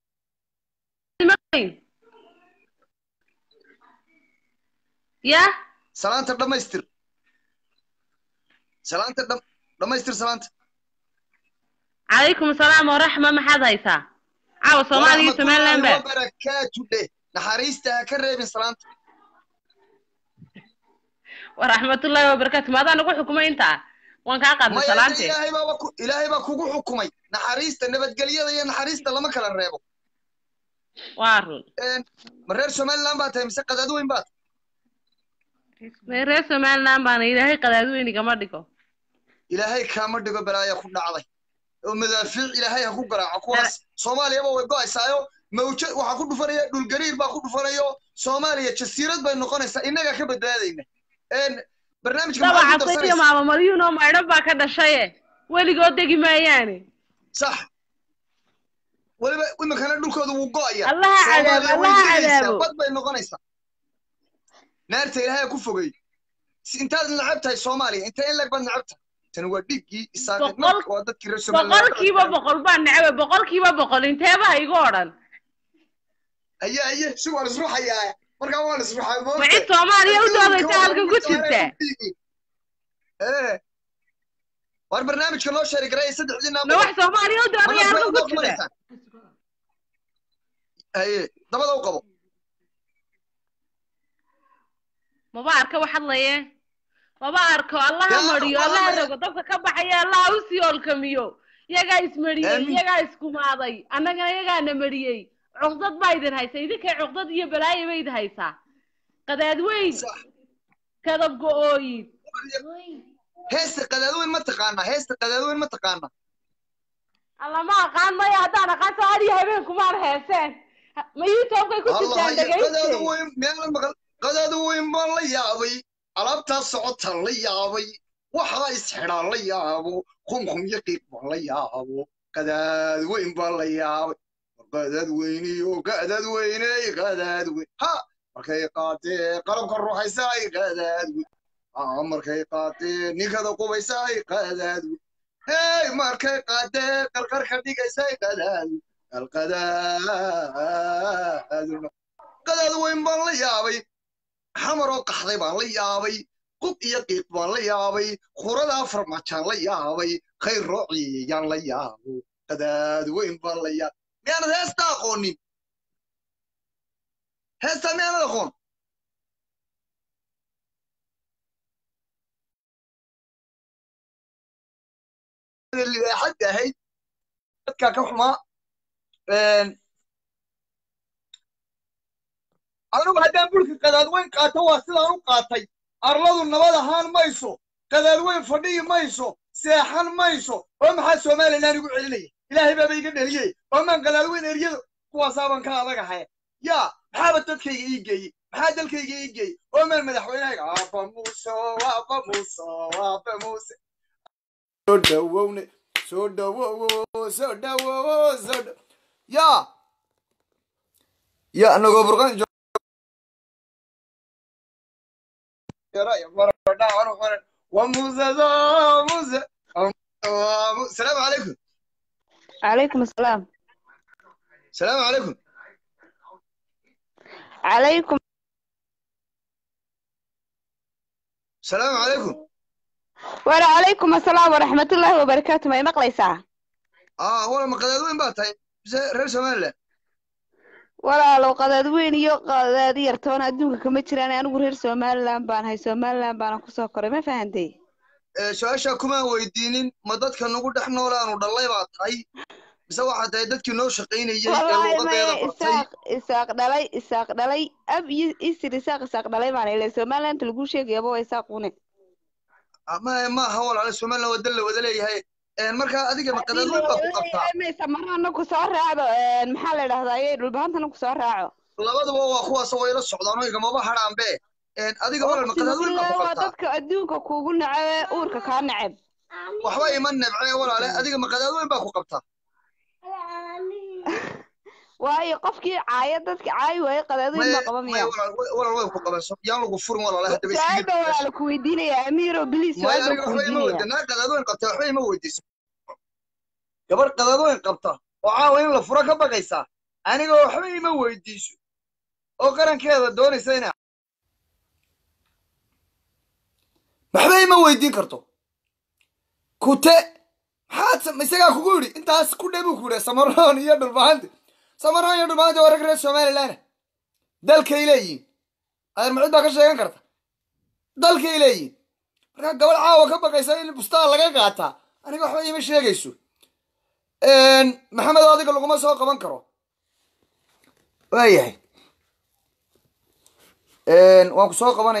ya salaanta dhammaystir salaanta dham dhammaystir salaanta calaykum salaam waraxma maxaad haysaa caawa soomaaliya iyo somaliland ba barakaatu dheh naxariista ha ka reebin salaanta waraxmatullaahi wabarakaatu maadaa nagu xukumay intaa waan kaa qaadnay maya salaante ilaahay baaba ku ilaahay baa kugu xukumay naxariista nabadgelyada iyo naxariista lama kala reebo waa run Een, ma reer somaliland baa tahay mise qadaad weyn baa tahay Mee reer somaliland baana ilaahay qadaadweyni gama dhigo ilaahay kaama dhigo balaaya ku dhacday oo madaafiic ilaahay ha ku garaaco kuwaas soomaaliyaba way go'aysaayo mawja waxaa ku dhufanaya dhulgariir baa ku dhufanayo soomaaliya jasiirad bay noqonaysaa innagaa ka badbaadayna Een, barnaamijka maxaad ku dabacasay iyo darsanaysaa maama maryuun oo maydhan baa ka dhashaye weligood degi maayaane sax weliba iminkana dhulkooda wuu go'aya Allaha cadaabo, Soomaaliya way Allaha degaysaa, cadaabo. bad bay noqonaysaa naarta ilaahay ha ku fogey Si- intaad necab tahay soomaaliya intee in leg baad necab tahay tani waa dhiiggii isaaqeed Boqol- marka waa dadkii reer somaliland boqolkiiba boqol baan necba boqolkiiba boqol inteeba igu odhan aye aye si waan isruxayaa markaa waan isruxay ma cid soomaaliya u doodaysa halkan ku jirta ee war barnaamijka noo sheeri garay saddexdii ma wax soomaaliya u doodaya halkan ku jirta jirta aye dabada u qabo maba arka wax hadlaye maba arko allaha Yaa, mariyo waa allaha hadlaya. rogo dabka ka baxaya allaha u sii olkamiyo iyagaa ismariyey Aamin. iyagaa iskumaaday annagana iyagaana mariyey cuqdad baa idin haysa idinkay cuqdad iyo balaayo ba idin haysaa qadaad weyn sax kadab go-ooyin heesta qadaadweyn ma taqaanaa heesta qadaadweyn ma taqaanaa alla ma aqaan maya haddaan aqaan soo adiyo habeenkumaan heeseen Ha- ma youtubekay ku allah jirtaan ya qadaada dhegayste weyn meela maqal qadaada weyn baan la yaabay alaabtaa socotaan la yaabay waxaa isxidhaan la yaabo qumqum iyo qiiq baan la yaabo qadaad weyn baan la yaabay qadaad weyniyo qadaad weyney qadaad weyn ha markay qaatee qalabka ruuxaysaay qadaad weyn Ah, markay qaatee ninkada qubaysaay qadaad weyn hey markay qaatee qarqarka dhigaysay qadaad weyn alqadaaduna qadaad weyn baan la yaabay xamaroo qaxday baan la yaabay qub iyo qiiq baan la yaabay khurada afar majaan la yaabay khayr roociyaan la yaabo qadaad weyn baan la yaabay miyaanad heesta aqoonin heesta miyaanad aqoon libaaxadda ahayd dadkaa ka xumaa anigu haddaan burka qadaadweyn qaato waa sidaan u qaatay arladu nabad ahaan mayso qadaadweyn fadhiyi mayso seexan mayso oo maxaa somalilan igu celinaya ilaahay baaba iga dheliyey oo maan qadaadweyn eryada kuwaasaaban ka adagahay yaa maxaaba dadkayga ii geeyey maxaa dalkayga ii geeyey oo maan madaxweynahayga aaba muuse aaba muuse aaba muuse soo dhawowne soo dhawowo soo dhawowo soo dha yaa ya anagoo burqan وموسى موسى السلام عليكم عليكم السلام السلام عليكم عليكم السلام عليكم وعليكم السلام ورحمة الله وبركاته ما مقلي ساعة اه ولا ما قدادوين بقى طيب رير سومالي walaalow qadaadweyn iyo qadaadi yartoona adduunka kama jiraan anigu reer somaliland baan hay somaliland baana kusoo koray ma fahantay su-aashaa kumaan weydiinin ma dadka nagu dhex noolaanu dhallay baa tahay mise waxaa tahay dadkii noo shaqaynayey ee wallaahi luuqadeeda maya bartay isaaq isaaq dhalay isaaq dhalay ab iyo isir isaaq isaaq dhalay baan ile somaliland lagu sheegayaba waa isaaqune ma maaha walaale somaliland waa dal la wada leeyahay markaa adiga ma qadaadweyn baa ku qabtaa marana kusoo raacdo maxaa la idhahdaa dhulbahantana kusoo raaco labaduba waa kuwaas way la socdaan oo igamaba hadhaanbe adiga walal ma qadaadweyn baa ku waa qabtaa dadka adduunka kuugu nacabe uurka kaa nacab waxba ima nebce walaale adiga ma qadaadweyn baa ku qabtaa waayo qofkii caaya dadka caayi waaye qadaadweyn baa qaba miya walal way ku qaban yaan lagu furin walaale haddaba su-aal baa walaala ku weydiinaya amiiro bilis maya su-aal baa aniga ku waxba ima weydiinaya weydiin naa qadaadweyn qabta waxba ima weydiiso gabar qadaadweyn qabta oo caawa in la furo ka baqaysaa aniga waxba ima weydiiso oo qarankeeda doonaysa ina waxba ima weydiin karto kute maxaad sam- isagaa kugu yidhi intaas ku dhe buu ku yidhi samaroon iyo dhulbahanti samaroon iyo dhulbahanti waa rag reer somaliland dalkay leeyihin adeer macud baa ka sheegan karta dalkay leeyihin markaa gabadh caawa ka baqaysa in bustaan laga qaataa aniga waxba ima sheegayso maxamed oo adiga laguma soo qaban karo waayahay waan ku soo qabanaya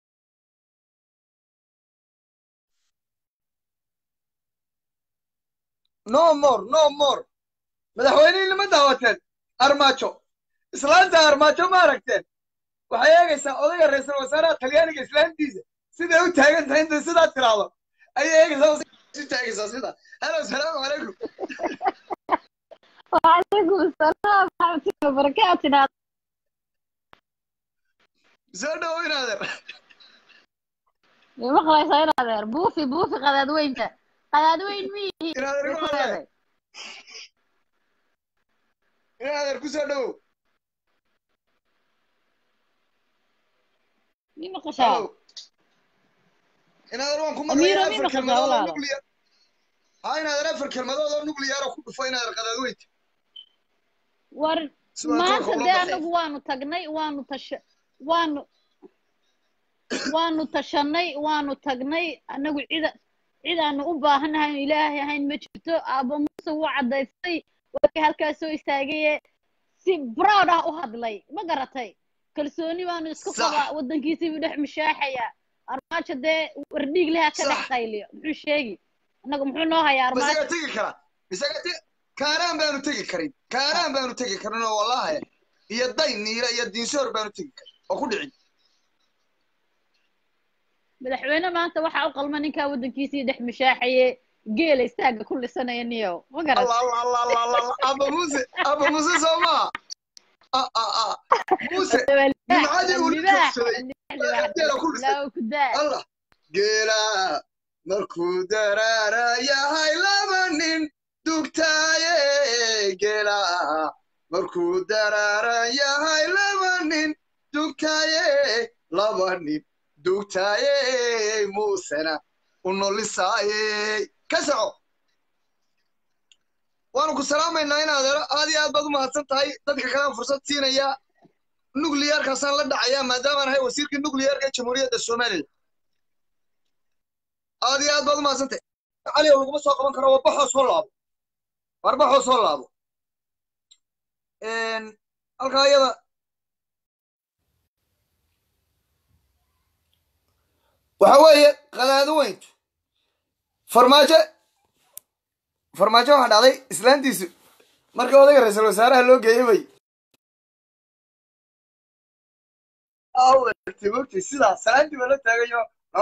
no more no more madaxweynihii lama daawateen armaajo islaanta armaajo ma aragteen waxay eegaysaa odayga ra-iisul wasaaraha talyaaniga islaantiisa siday u taagan tahay intay sidaa tiraahdo ayay eegaysaa u taagaysaa sida halo salaamu calaykum وعليكم السلام ورحمة الله وبركاته soo dhawo inaadeer ma qabaysaa in adeer buufi buufi qadaadweynta qadaadweyn miyihi in adeer igu hadle in adeer ku soo dhowow mi maqashaa Hello. in adeer waan ku Amiiro, maqlayaa mi afar maqashaa kelmadood oo walaalo? nuclear ha in adeer afar kelmadood oo nuclear oo ku dhufo in adeer qadaadweynta war Si wanaagsan maanta kula dee baxay. anagu waanu tagnay waanu tasha waanu waanu tashanay waanu tagnay anagu cida cidaanu u baahanahay inu ilaahay ahayn ma jirto aabba muuse wuu cadaystay warkii halkaas soo istaagaye si proud ah u hadlay ma garatay kalsooni baanu isku Sax. qabaa waddankiisii buu dhex mishaaxaya armaajo dee wardhiig leha ka dhex Sax. qayliyo muxuu sheegi annagu muxuu noo hayaa armaajo isaga tegi kara isaga te kaaraan baanu tegi karin kaaraan baanu tegi karin oo wallahi iyo day niira iyo diinsoor baanu tegi karin oo ku dhicin madaxweyne maanta waxaa u qalma ninkaa waddankiisii dhex mishaaxaye geela istaaga ku lisanaya niyo ma garat allah allah allah allah allah allah aba muuse aba muuse soo maa ah ah ah muuse nimcadii uu la joogsaday geela ku dhisay ku daa allah geela markuu daraara yahay laba nin dugtaaye geela markuu daraara yahay laba nin dugtaaye laba nin dugtaaye muusena u nolisaaye ka soco waanu ku salaamaynaa in adeero aad iyo aad baad u mahadsan tahay dadka kalaan fursad siinaya nuclearkaasaan la dhacayaa maadaamaan ahay wasiirkii nuclearka ee jamhuuriyadda somalilan aad iyo aad baad u mahadsan tahay cali oo laguma soo qaban karo warbaxoo soo laabo warbaxoo soo laabo halkaa iyada waxa weeye qadaado weyntu farmaajo farmaajo waxaa dhacday islaantiisu markii odayga ra-iisul wasaaraha loo geeyey bay mogtay sidaa salaantii baa la taagayo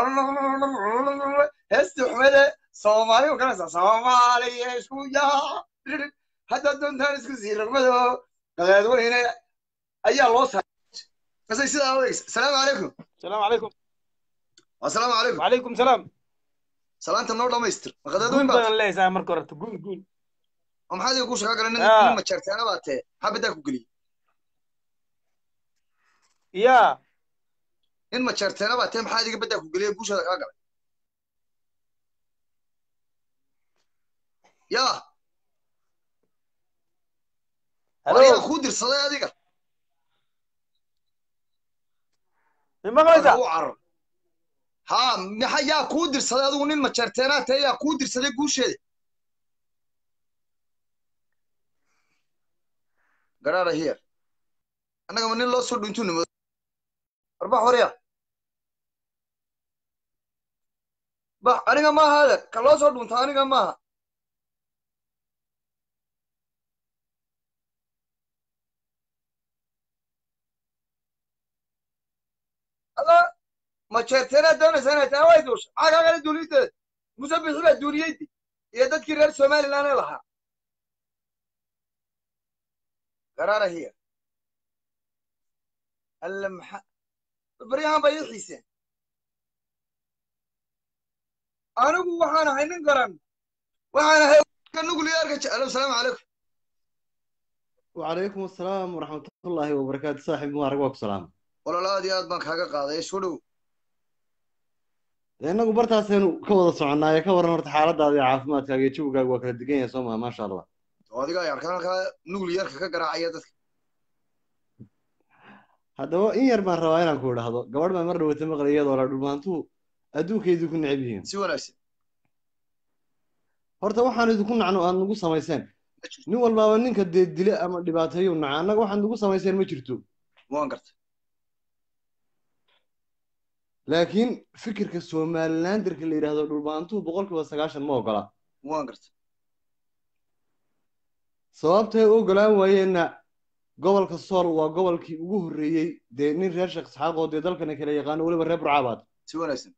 heestii xumede soomaali u kanaysa soomaaliya isku yaa hadda doontaan isku sii rogmado qadaadweyne ayaa loo saaray masay sidaa odaysa asalaamu calaykum السلام عليكم asalaamu calaykum وعليكم السلام salaanta noo dhamaystir ma qadaad قول weyn baad بدن ليس انا مركو رت قول قول oo maxaad igu shaqa galan nin Ah. nin majarteena baa tee maxaa badaa ku geliyey يا nin majarteena baa tee maxaad iga badaa ku geliyey guushada kaa galay yaa wariyaa هلو kuu dirsaday adiga ما قلت u carar haa maxa yaa kuu dirsaday adigu nin majarteenaa tee yaa kuu dirsaday guusheeda garaara hiyar annaga ma nin loo soo dhintuu nimo warbax warya bax aniga maaha adeer ka loo soo dhunta aniga maaha alla majeerteenaad doonaysa inay tahay way duusha maxaa kaa kala duulideeda muse bixi baa duuliyeydi iyo dadkii reer somaliland ee lahaa garaara hiya alle maxa baryahan bay ii xiiseen anigu waxaan ahay nin garan waxaan ahay ka nuclearka jeclo asalaamu calaykum وعليكم السلام ورحمة الله وبركاته صاحب مبارك وك سلام walaal aad iyo aad baan kaaga qaaday soo dhow لأنه برتاسين كوضا سعنا يا كورن هرت حالة هذه عافمات كاجي تشوف كاج وكلا دقيقة سوما ما شاء الله oo adiga ay arkaan halkaa nuclearka ka garaacaya dadka هذا هو إن يرمان رواينا كل هذا قبل ما مرة وتمغل يد ولا دمانتو أدوك يدو كن عبيين si wanaagsan horta waxaan idinku nacno aad nagu samayseen nin walbaaba ninka dee dile ama dhibaateeyo naca annaga waxaad nagu samayseen ma jirto waan gartay laakiin fikirka somalilanderka la yidhaahdo dhulbaantuhu boqolkiiba sagaashan ma ogola waan gartay sababtay u ogolaan waayeenna gobolka sool waa gobolkii ugu horreeyey dee nin reer sheekh isxaaq oo dee dalkana kala yaqaano weliba reer burcaabaad si wanaagsan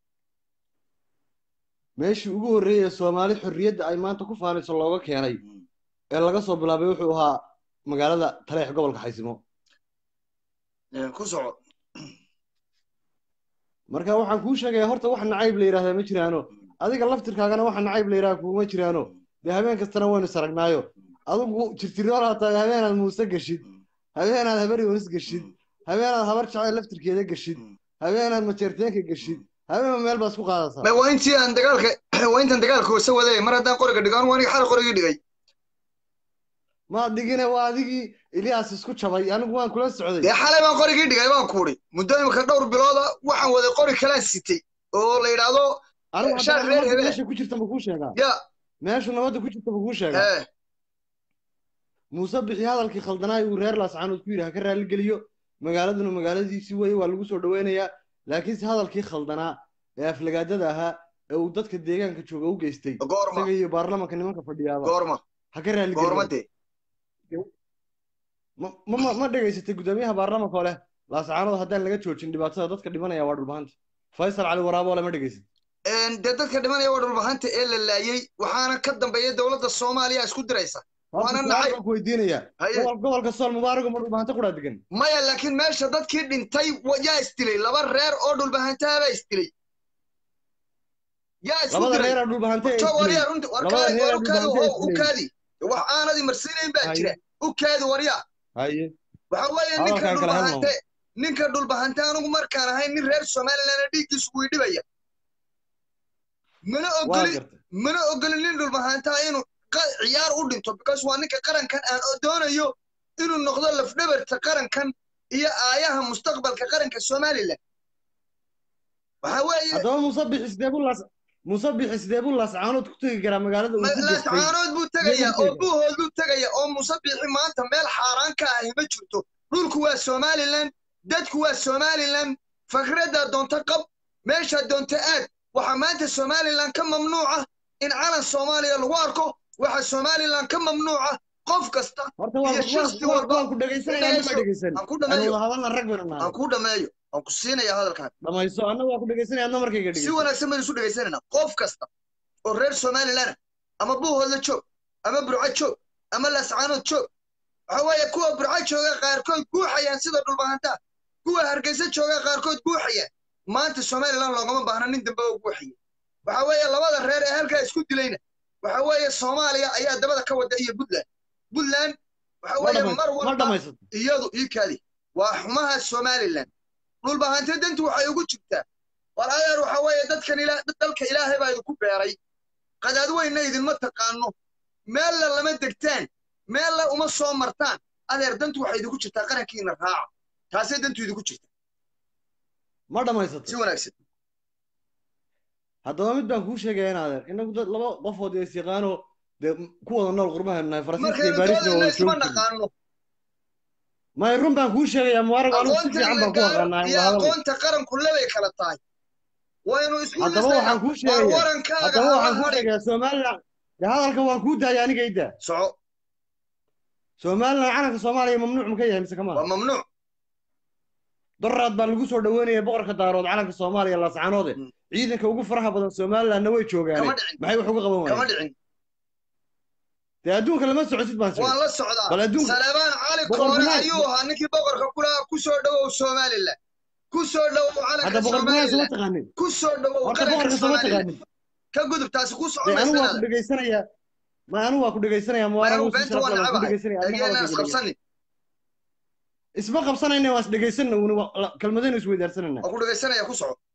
meeshii ugu horreeyey ee soomaali xorriyadda ay maanta ku faanayso looga keenay ee laga soo bilaabay wuxuu ahaa magaalada taleex gobolka xaysimo ku soco marka waxaan kuu sheegaya horta wax nacayb la yidhahdaa ma jiraano adiga laftirkaagana waxa nacayb la yidhaha kuuma jiraano dee habeen kastana waynu saragnaayo adigu jirtirool hataa habeenaad muuse geshid habeenaad habar yoonis geshid habeenaad habar jacayl laftirkeeda geshid habeenaad majeerteenka geshid habeenba meel baa isku qaadaysaa ma waa intii aan dagaalka waa intaan dagaalka hoose waday mar haddaan qoriga dhigaan waa aniga xal qorigii dhigay ma dhigine waa adigii ilyaas isku jabay anigu waan kula socday dee xalay baan qorigii dhigay baan kuudhi muddo imika dhowr bilooda waxaan waday qori kalaan sitay oo la yidhaahdo anigu shaar haddana reer nabadda hebele meesha ku jirta ma kuu sheegaa ya meeshu nabadda ku jirta ma kuu sheegaa ee muuse bixi hadalkii khaldanaay uu reer laascaanood ku yidhi ha ka raali geliyo magaaladuna magaaladiisii weye waa lagu soo dhaweynayaa laakiinse hadalkii khaldanaa ee aflagaadada ahaa ee uu dadka deegaanka jooga u geystay goorma isaga iyo baarlamanka nimanka fadhiyaaba goorma ha ka raali goorma geliyo dee ma ma ma- ma dhegaysatay guddoomiyaha baarlamanka oo leh laascaanood haddaan laga joojin dhibaatada dadka dhimanaya waa dhulbahanta faysal cali waraabo ole ma dhegaysat Een, dee dadka dhimanaya waa dhulbahanta ee la laayey waxaana ka dambeeya dowladda soomaaliya isku diraysa horta waana su-aal nacay baan ku weydiinayaa haye gobol gobolka sool mubaarago ma dhulbahanta kudhaa degan maya laakiin meesha dadkii dhintay wa- yaa isdilay laba reer oo dhulbahantaha baa isdilay yaa isku labada diray reeraa dhulbahante ee to isdilay waryaa runti war labada kaadi war reeraa u kaadi dhulbahante ee how u isdilay kaadi wax aanadii marsiinayn baa haye jira u kaadi waryaa haye waxa weeye ninka hadalkaan kala helno dhulbahante ninka dhulbahante anigu markaan ahay nin reer somaliland dhiiggiisu wii dhibaya mana waa ogoli gartay mana ogoli nin dhulbahantaa inuu qa- ciyaar u dhinto because waa ninka qarankan aan doonayo inuu noqdo lafdhabarta qarankan iyo aayaha mustaqbalka qaranka somaliland waxa weeye haddaba muuse bixi sidee buu laas muuse bixi sidee buu laascaanood ku tegi karaa magaalada uu ma- ku geystay laascaanood buu sidee buu tegaya ku oo tegi karaa buuhood buu tegaya oo muuse biixi maanta meel xaaraan ka ahi ma jirto dhulku waa somaliland dadku waa somaliland fakraddaa doonta qab meeshaa doonta aad waxaa maanta somaliland ka mamnuuca in calan soomaaliya lagu arko waxaa somaliland ka mamnuuca qof kasta horta waan iyo ku waan shakhsi waan walba waan ku dhegaysanayaa ma dhegayso dhegaysan aan ku aan dhameeyo wada hadalna rag baynu aan nahay ku dhameeyo aan ku siinaya hadalkan dhamayso anna waa ku dhegaysanaya adna markayga si dhegayso wanaagsan baynu isu dhegaysanayna qof kasta oo reer somaliland ah, ama buuhoodla joog ama burco joog ama laascaanood joog waxa weeye kuwa burco jooga qaarkood guuxayaan sida dhulbahantaa kuwa hargeysa jooga qaarkood guuxayaan maanta somaliland loogama baahna nin dambe oo guuxaya waxa weeye labada reer ee halkaa isku dilayna waxa weeye soomaaliya ayaa dabada ka wada iyo puntland puntland waxa ma weeye dhamay mar ma walba dhamaysato iyadu ii kaadi waa xumaha somaliland dhulbahante dantu waxay ugu jirtaa war adeer waxa weeye dadkan ila dalka ilaahay baa idinku beeray qadaad weynna idinma taqaano meella lama degtaan meella uma soo martaan adeer dantu waxay idinku jirtaa qarankiina raaca taasay dantu idinku jirta ma dhamaysato si wanaagsan haddaba mid baan kuu sheegaya in adeer inagu dad laba qofood ee isyaqaano dee ku wada nool qurbahan nahay faransiiska iyo markaynu baarisna doodayna isma wada joogi jirnay naqaano may run baan kuu sheegayaa mubaarago anigu si aqoonta fiican la baan ku gaaro aqaanaa iyo wada hadalna aqoonta qaranku labay kala tahay waynu isku haddaba dhisnaynaa waxaan kuu war sheegayaa warankaaga haddaba hala waxaan kuu hadhin sheegayaa somaliland dee hadalka waan kuu daaya aniga ida soco somaliland calanka soomaaliya mamnuuc ma ka yahay mise kama waa mamnuuc daraad baa lagu soo dhaweynaya boqorka daarood calanka soomaaliya laascaanoode Mm. ciidanka ugu faraha badan somalilandna way joogaane kama dhicin maxay wax uga qaban kama waayeen dhicin dee adduunka lama socotid baan waan sheegay la socdaa bal adduunka salebaan cali boqor koore gunaad ayuu ahaa ninkii boqorka ku lahaa ku soo dhowow somaliland ku soo dhowow hadda calanka boqor gunaad sama somaliland taqaanin ku soo dhowow horta qaranka boqorka sama somaliland taqaanin ka gudub taasi ku dee socon anigu waa ku maysanaada dhegaysanayaa ma anigu waa ku dhegaysanaya ma mubaarago anigu si beenta sharaf waan leh waan ku necabahay dhegaysanaya adna egeena hadalkayga dhegaysa isqabsanin isma qabsanayna waan is dhegaysanna uuni kelmadaynu isweydaarsanayna waan ku dhegaysanaya ku soco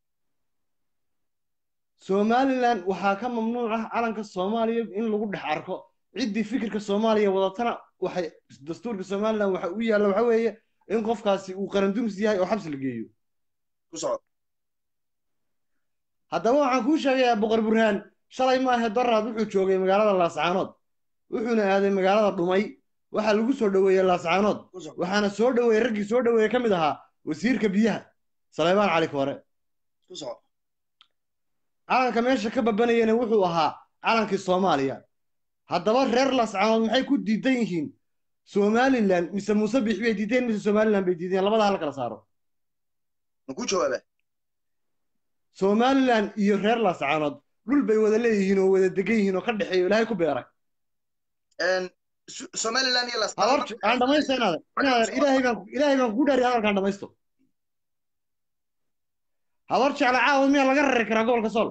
somaliland waxaa ka mamnuuc ah calanka soomaaliya in lagu dhex arko ciddii fikirka soomaaliya wadatana waxay dastuurka somaliland waxa u yaalla waxa weeye in qofkaasi uu qarandumis yahay oo xabsi la geeyo ku soco haddaba waxaan kuu sheegayaa boqor burhaan shalay maahe daraad wuxuu joogay magaalada laascaanood wuxuuna aaday magaalada dhumay waxaa lagu soo dhoweeyey laascaanood ku soco waxaana soo dhoweeyey raggii soo dhoweeyey ka mid ahaa wasiirka biyaha saleybaan cali koore ku soco calanka meesha ka babanayana wuxuu ahaa calankii soomaaliya haddaba reer laascaanood maxay ku diidan yihiin somaliland mise muuse biix bay diideen mise somaliland bay diideen labada hal kala saaro ma ku jawaaba somaliland iyo reer laascaanood dhul bay wada leeyihiin oo wada degan yihiin oo ka dhexeeyo ilaahay ku beeray Su- somaliland iyo habar lascaanood aan dhamaysto inaadan inaadan ilaahay baan ilaahay baan kugu dhaariy hadalkaan dhamaysto habar jecla caawad miyaa laga rari karaa gobolka sool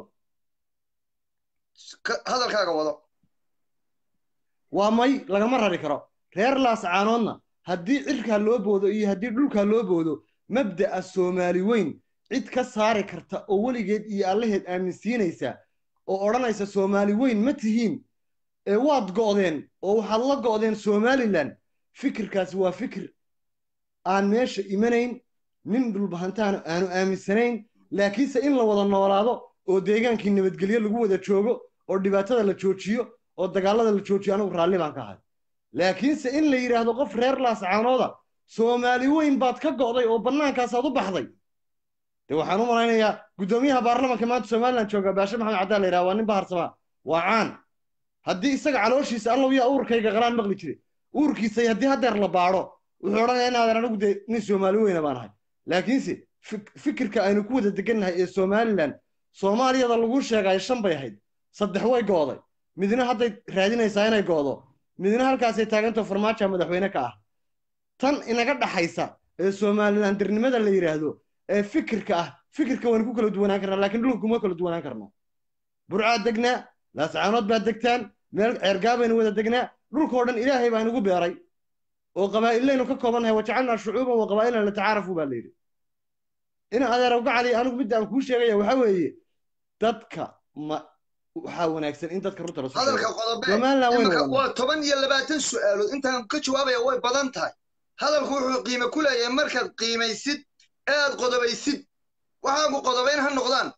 Ka- hadalkaaga wado waa may lagama rari karo reer laascaanoodna haddii cirkaa loo boodo iyo haddii dhulkaa loo boodo mabda'a soomaali weyn cid ka saari karta oo weligeed iyo allaheed aaminsiinaysa oo odhanaysa soomaali weyn ma tihiin ee waad go'deen oo waxaad la go'deen somalilan fikirkaasi waa fikir aan meesha imanayn nin dhulbahantaana aanu aaminsanayn laakiinse in la wada noolaado oo deegaankii nabadgelyo lagu wada joogo oo dhibaatada la joojiyo oo dagaallada la joojiyo anigu raalli baan ka ahay laakiinse in la yidhaahdo qof reer laascaanooda soomaali weyn baad ka go'day oo bannaankaasaad u baxday de waxaan u malaynayaa guddoomiyaha baarlamanka maanta somalilan jooga baashe maxamed caddaan la yidhaha waa nin baharsamaa waa caan haddii isaga calooshiisa allow yaa uurkayga qalaan maqli jire uurkiisa haddii haddeer la baadho wuxuu odhanayaa inaadan anigu dee nin soomaali weyna baan ahay laakiinse fik- fikirka aynu ku wada degannahay ee somalilan soomaaliyada lagu sheegayo shan bay ahayd saddex way go'day midna hadday raadinaysaa inay go'do midna halkaasay taagantao farmaajo madaxweyne ka ah tan inaga dhaxaysa ee somalilan dirnimada la yidhaahdo ee fikirka ah fikirka waynu ku kala duwanaan karnaa laakiin dhulka kuma kala duwanaan karno burcaad degnaa laascaanood baad degtaan meel ceergaabaynu wada degnaa dhulkoo dhan ilaahay baa inugu beeray oo qabaa'ilaynu ka koobannahay wajacalnaa shucuuban wa qabaa'ilana latacaarafu baa la yidhi ina adeerow gacali anigu midda aan kuu sheegaya waxaa weeye dadka ma waxaa wanaagsan in dadka runta lasu hadalka sheego qodobe somalilan waynu imika wadnaa waa toban iyo labaatan su'aalood intaan ka jawaabaya way badan tahay hadalku wuxuu qiime ku leeyahay markaad qiimaysid ee aad qodobaysid waxaagu qodobayn ha noqdaan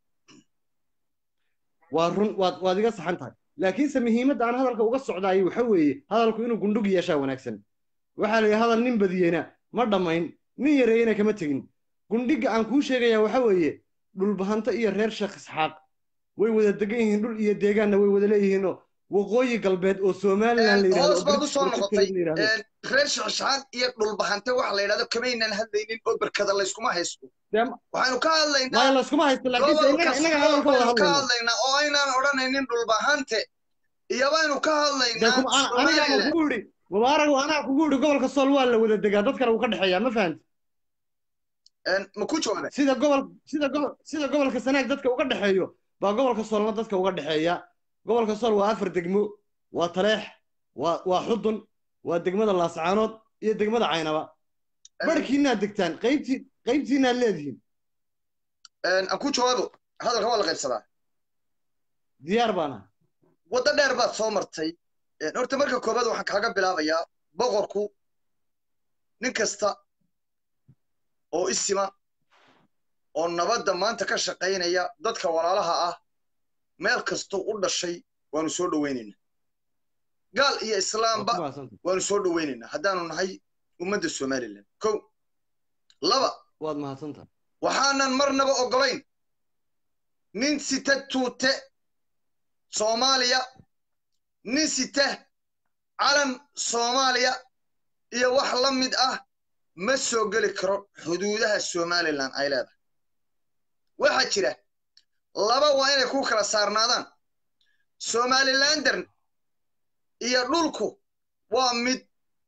waa run waad waad iga saxan tahay laakiinse muhiimadda aan hadalka uga socdaayay waxa weeye hadalku inuu gundhug yeeshaa wanaagsan waxaa la yidhi hadal nin badiyeyna ma dhammayn nin yareeyena kama tegin gundhiga aan kuu sheegayaa waxa weeye dhulbahanto iyo reer sheekh isxaaq way wada degan yihiin dhul iyo deegaanna way wada leeyihiinoo waqooyi galbeed oo somalilan la yidhahdo hoos oo baad u British soo protectorate noqotay la yidhahdo Een, reer shaxshaxaad iyo dhulbahante waxa la yidhahdo kamaynan hadlaynin oo berkada layskuma haysto dee waxaynu ka hadlaynaa maya layskuma haysto laakiinse gobolka innaga innaga sool hadalka wada baynu ka hadlayno hadlaynaa oo aynaan odhanaynin dhulbahante iyo baynu ka dee hadlaynaa kuma ana- aniga aan somalilan kugu idhi mubaarag anaa kugu idhi gobolka sool waa la wada degaa dadkana wuu ka dhexeeyaa ma fahanti Een, ma ku jawaabay sida gobol sida gobol sida gobolka sanaag dadka uga dhexeeyo baa gobolka soolna dadka uga dhexeeya gobolka sool waa afar degmo waa taleex waa waa xudun waa degmada laascaanood iyo degmada caynaba barhkiinaad degtaan qaybtii qaybtiinaad leedihiin Een, aan ku jawaabo hadalka waa la qaybsadaa diyaar baana waddo dheer baad soo martay Een, horta marka koobaad waxaan kaaga bilaabayaa boqorku nin kasta oo isima oo nabadda maanta ka shaqaynaya dadka walaalaha ah meel kastuu u dhashay waanu soo dhowaynaynaa gaal iyo waa islaamba ku mahadsantahay waanu soo dhowaynaynaa haddaanu nahay ummadda somalilan kow laba waad mahadsantahay waxaanan marnaba oggolayn nin sita tuute soomaaliya nin sita calan soomaaliya iyo wax la mid ah ma soo geli karo xuduudaha somalilan ay leedahay waxaa jira laba waa inay ku kala saarnaadaan somalilander iyo dhulku waa mid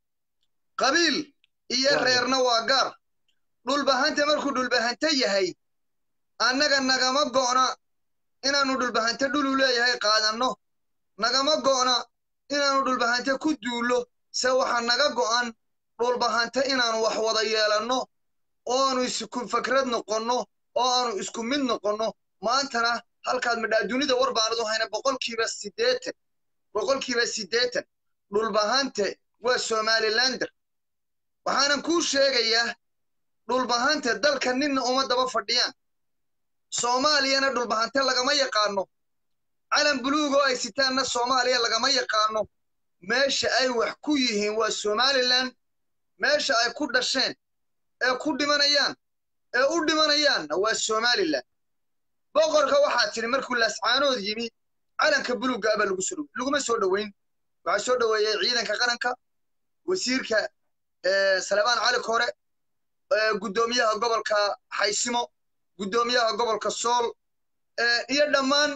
qabiil iyo Waa reerna waa gaar dhulbahante markuu dhulbahante yahay annaga nagama go'na inaannu dhulbahante dhulu leeyahay qaadanno nagama go'na inaannu dhulbahante ku duullo se waxaa naga go'an dhulbahante inaannu wax wada yeelanno oo aanu isku fakrad noqonno oo aanu isku mid noqonno maantana halkaad midhaa dunida war baanadu hayna boqolkiiba siddeetan boqolkiiba siddeetan dhulbahante waa somalilander waxaanan kuu sheegayaa dhulbahante dalka ninna uma daba fadhiyaan soomaaliyana dhulbahante lagama yaqaano calan buluug oo ay sitaanna soomaaliya lagama yaqaano meesha ay wax ku yihiin waa somalilan meesha ay ku dhasheen ee ku dhimanayaan ee u dhimanayaanna waa somalilan boqorka waxaa tidhi markuu laascaanood yimi calanka buluugga abaa lagu soo dhowe laguma soo dhoweyn waxaa soo dhoweeyey ciidanka qaranka wasiirka salebaan cali kore guddoomiyaha gobolka xaysimo guddoomiyaha gobolka sool iyo dhammaan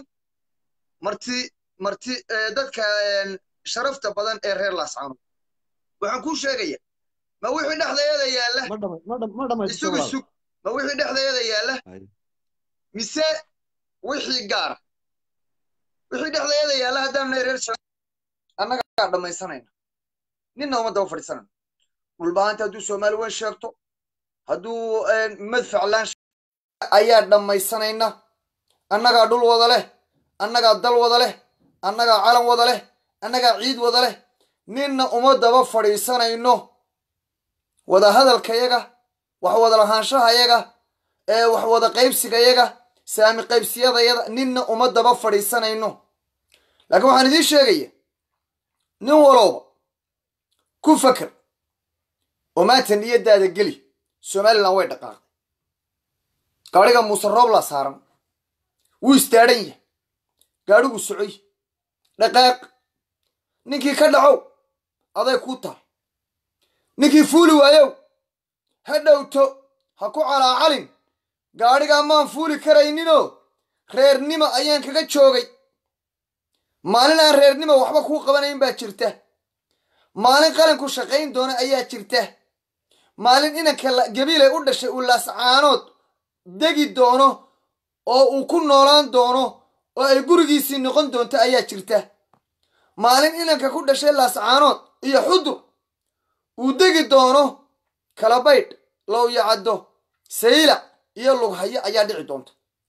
marti marti dadka sharafta badan ee reer laascaanood waxaan kuu sheegaya ma wixii dhexdeeda yaalla ma dhama ma dhama ma dhamaysto isugu walaal sug ma wixii dhexdeeda yaalla Hay. mise wixii gaara wixii dhexdeeda yaalla haddaan nahay reer shan annagaa dhammaysanayna ninna uma daba fadhiisanayno dhulbaanta hadduu soomaali weyn sheegto hadduu madfac laan ayaa dhammaysanayna annagaa dhul wada leh annagaa dal wada leh annagaa calan wada leh annagaa ciid wada leh ninna uma daba fadhiisanayno wada hadalkayaga wax wada lahaanshahayaga ee wax wada qaybsigayaga saami qaybsiyadayada ninna uma daba fadhiisanayno laakiin waxaan idiin sheegaya nin walowba ku faker oo maanta niyadaada geli somalilan way dhaqaaqday gaadhiga muuse rooblaa saaran wuu istaadhan yahay gaadhigu socoy dhaqaaq ninkii ka dhacow aday kuu tahay ninkii fuuli waayow ha dhowto ha ku calaacalin gaadhigaa maan fuuli karayninoo reernimo ayaan kaga joogay maalin aan reernimo waxba kuu qabanayn baa jirta maalin qalanku shaqayn doona ayaa jirta maalin inanka gabiilay u dhashay uu laascaanood degi doono oo uu ku noolaan doono oo ay gurigiisii noqon doonto ayaa jirta maalin inanka ku dhashay laascaanood iyo xudur uu degi doono kalabaydh lowyo caddo sayla iyo lughayo ayaa dhici doonta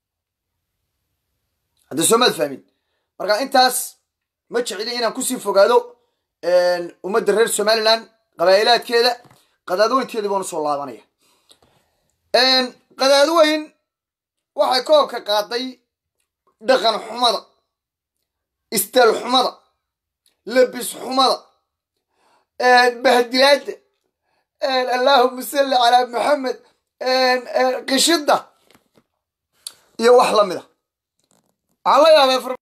hadda soomaad fahmin marka intaas ma jecli inaan kusii fogaado ummadda reer somalilan qabaa'ilaadkeeda qadaadweynteedii baanu soo laabanaya qadaadweyn waxay koobka qaaday dhaqan xumada istaal xumada labis xumada bahdilaada allaahuma salli calaa maxamed qishida iyo wax lamid a waxaan la yaabay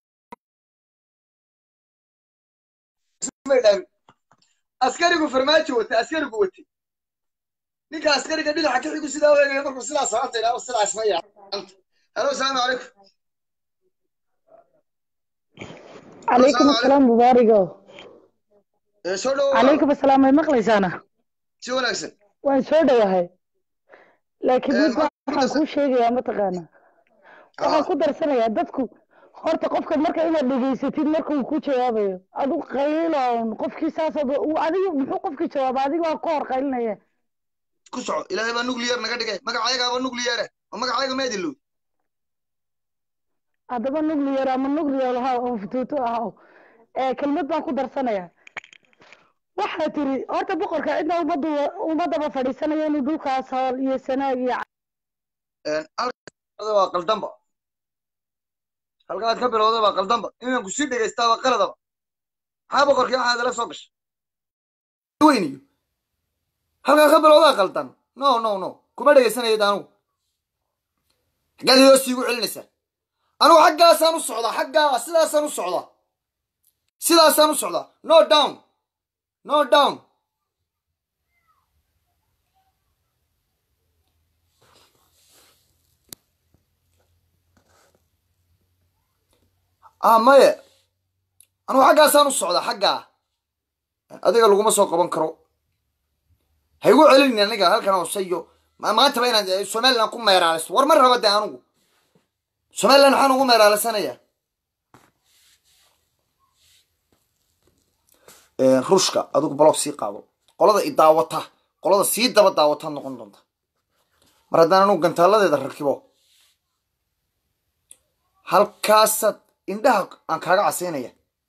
askarigu farmaajo wata askarigu watay ninka askariga dhinaca ka xigu sidaa eegaya markuu sidaa sababta idhaahdo sidaas ma yaacanta halo asalaamu calaykum عليكم السلام مبارك soo dhowo عليكم السلام ما مقليسانا si wanaagsan waan soo dhowahay laakiin mid maxaad ku waxaan kuu sheegayaa mataqaana waxaan ku darsanayaa dadku horta qofka marka inaad dhegaysatid marka uu ku jawaabayo adigu qayloon qofkii saasoo adigu muxuu qofkii jawaaba adiga waa ku hor qaylinaya ku soco ilaahay baa nuclear naga dhigay magacayagaaba nucleare oo magacayaga ma idin low haddaba nuclear ama nuclear ha oo futuuto ah oo ee kelmad baan ku darsanaya waxaa tiri horta boqorka cidna ummaddu ummadaba fadhiisanaya inuu dhulkaas hool iyo sanaag iyo halka waa qaldanba halkaad ka bilowda baa qaldanba inaan kusii dhegaystaa waa qaladaba maxaa boqorkii waxaad la soo gashay weyniyo halkaa ka bilowdaa qaldan no no no kuma dhegaysanayad anugu xaggaad hoos iigu celinaysaa anugu xaggaasaan u socdaa xaggaa sidaasaan u socdaa sidaasaan u socdaa no down no down ah maye anugu xaggaasaan u socdaa xaggaa adiga laguma soo qaban karo ha igu celinin aniga halkan hooseyo maantaba inaad somaliland ku meeraaliso war ma raba de anugu somaliland maxaan ugu meeraalisanayaa ruushka adigu balog sii qaado qolada i daawata qolada sii daba daawataad noqon doonta mar haddaan anugu gantaaladeeda rakibo halkaasaad indhaha aan kaaga casaynaya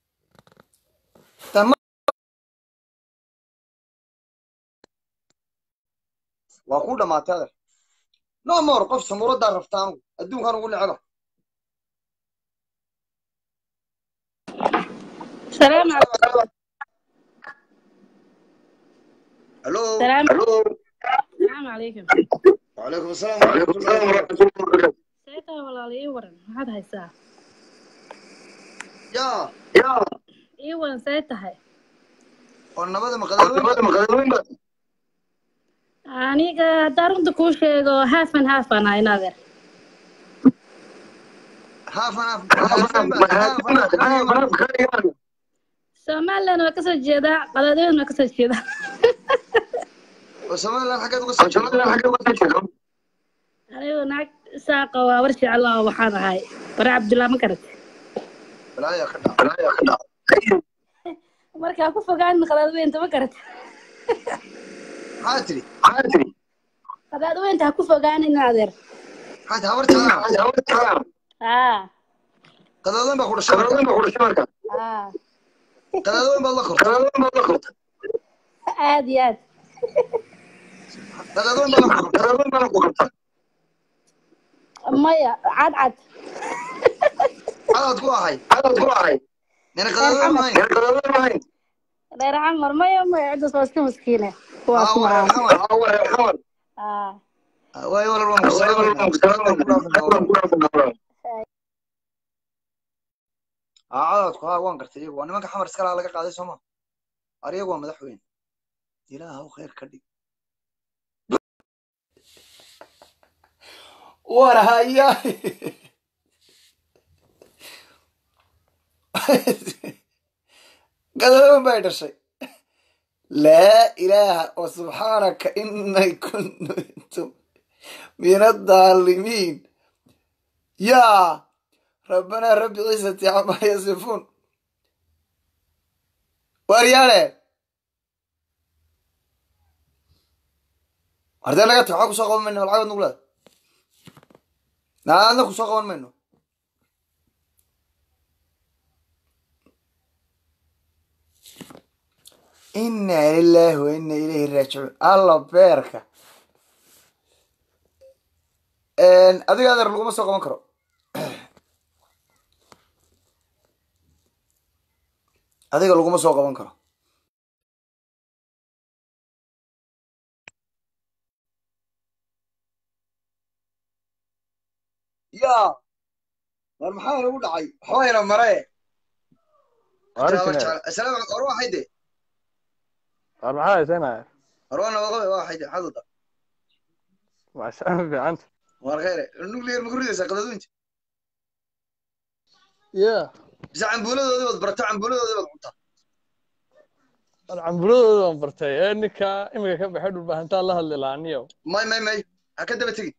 waa ku dhamaatay adeer no more qof samuuradaa rafta anugu adduunkaan ugu necba السلام عليكم الو السلام الو السلام عليكم وعليكم السلام ورحمة الله وبركاته سيتا ولا لي ورن maxaad haysaa yaa ii waran see tahay oo nabada maqadaweyn aniga haddaan runta kuu sheego haafan haafan ah inadeer somaliland waa kasoo jeedaa qadaadweyn waa kasoo jeedaa oo somaliland xaggeed uga soo jeedo anigu naag saaqa waa war jecel oo waxaan ahay bare cabdullaa ma garat balaayaa ka dhac balaayaa ka dhac markaa ku fogaan qadaadweynta ma garat maxaa tiri qadaadweynta ha ku fogaanin adeer maxaa habar jeclaa haa qadaadweyn baa ku dhashay qadaadweyn baa ku dhashay marka haa qadaadweyn baad la kortay qadaadweyn baad la kortay aad iyo aad qadaadweyn baa la kortay qadaadweyn baa la kortay maya cad cad cadaad ku ahay cadaad ku ahay nina qadaadweyn mahayn nina qadaadweyn mahayn reer xamar maya maya ciddaas waa iska maskiine kuwaas aa maaha xamar aa wareer xamar haa waay walal waan ku salaamaynaa aa cadaadku haa waan gartay iyagu waa nimanka xamar iska laha laga qaaday sooma ar iyagu waa madaxweyne ilaahu khayr ka dhig war haya qadadoon bay dhashay laa ilaaha wa subxaanaka inay kuntum min adaalimiin yaa rabbanaa rabbi ciisati camaa yasifuun waaryaale hardee naga tag waxaa kusoo qaban mayno lacagad nugu leeda naadna kusoo qaban mayno inna lillahi wa inna ilayhi raajicuun alla beerka adiga adeer laguma soo qaban karo adiga laguma soo qaban karo ya war maxaa inagu dhacay waxbaa ina mare asalaam war waa hayde war maxaa haysanaya war waa nabaqabe waa hayde maxaad wada maashaan fiicanta war khayre nuclear ma ku ridaysaa qadaduunta ya bise cambuuladoodii baad barata cambuuladoodii baad cuntaa war cambuladooda waan bartay ee ninka imika ka baxay dhulbahantaa la hadli lahaa niyow may may may ha ka daba tegin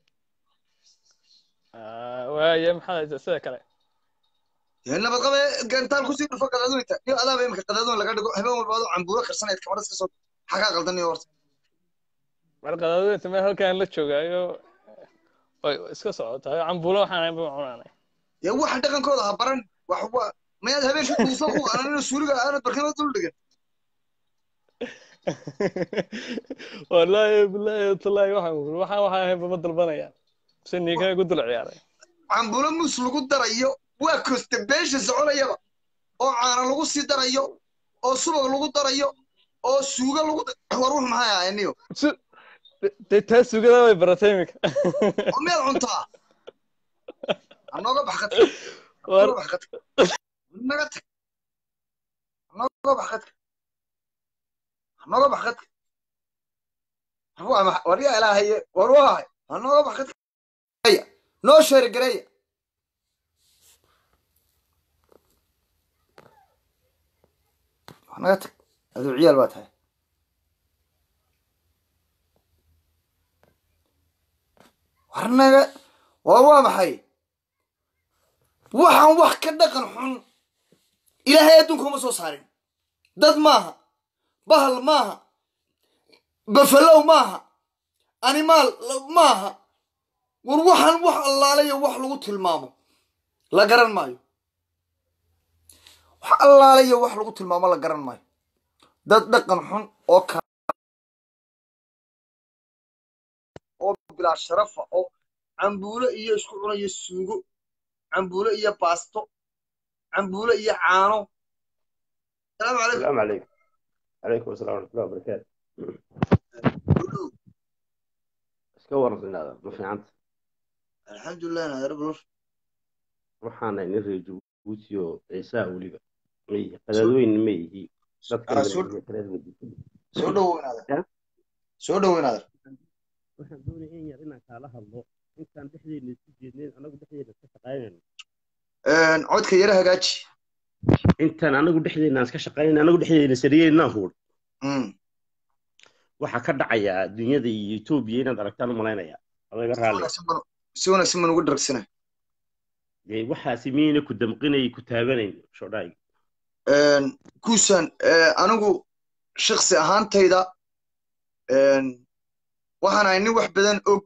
waaye maxaa haysa sida kale dee nabad qabe gantaal kusii dhufo qadaduunta iyo adaaba imika qadaduun laga dhigo habeen walba adoo cambuulo karsanayd kamadhas ka soo maxaa kaa qaldaniyo horta mar qadaadweynta meel halkaan la joogaayo way iska socotaa cambuulo waxaan ahayn baan cunaanay dee waxa dhaqankooda ha baran wax wa mayaad habeenka duufo ku ananina suuliga aanad barkimada dul dhigan wallaahi bilaahi tallaahi waxaan uri waxaan waxaan ahayn bama dalbanayaan si ninkana ku dul ciyaaray cambuulo mus lagu darayo waa koste beesha soconayaba oo caana lagu sii darayo oo subag lagu darayo oo suuga lagu war wux maxay ahayn niyo dee taa sugada way baratay iminka oo miyaad cuntaa hanooga bax qadka hanooga bax qadka naga tag hanooga bax qadka hanooga bax qadka war yaa ilaahaye war waahay hanooga bax qadka noo sheeri gareeya naga tag aduu ciyaal baa tahay war naga war waa maxay waxaan wax ka dhaqan xun ilaahay adduunka uma soo saarin dad maaha bahal maaha bafalow maaha animaal maaha war waxaan wax allaalayo wax lagu tilmaamo la garan maayo wax allaalayo wax lagu tilmaamo la garan maayo dad dhaqan xun oo ka oo bilaa sharafa oo cambuulo iyo isku cunayo suugo cambuulo iyo baasto cambuulo iyo caano salaamu calaykum السلام عليكم عليكم السلام ورحمة الله وبركاته iska warqinaada ma fiicanta alxamdulilah naadar bulur waxaana nin reer jabuuti oo ciisaa weliba may qadaadweyn ma yihi dadka soo dhoweynaada soo dhoweynaada waxaan doonaya in yar inaan kaala hadlo intaan dhexdeena isku jeednayn anagu dhexdeena iska shaqaynayno codka yara hagaaji intaan anagu dhexdeena iska shaqaynayno anagu dhexdeena sariyeynaan huur waxaa ka dhacaya dunyada iyo etoobiya inaad aragtaan u malaynaya adaga raalli si wanaagsan baan ugu dharagsanay dee waxaasi miyayna ku damqinay ku taabanayn shodhaay kuusan anigu shaksi ahaantayda waxaan ahay nin wax badan og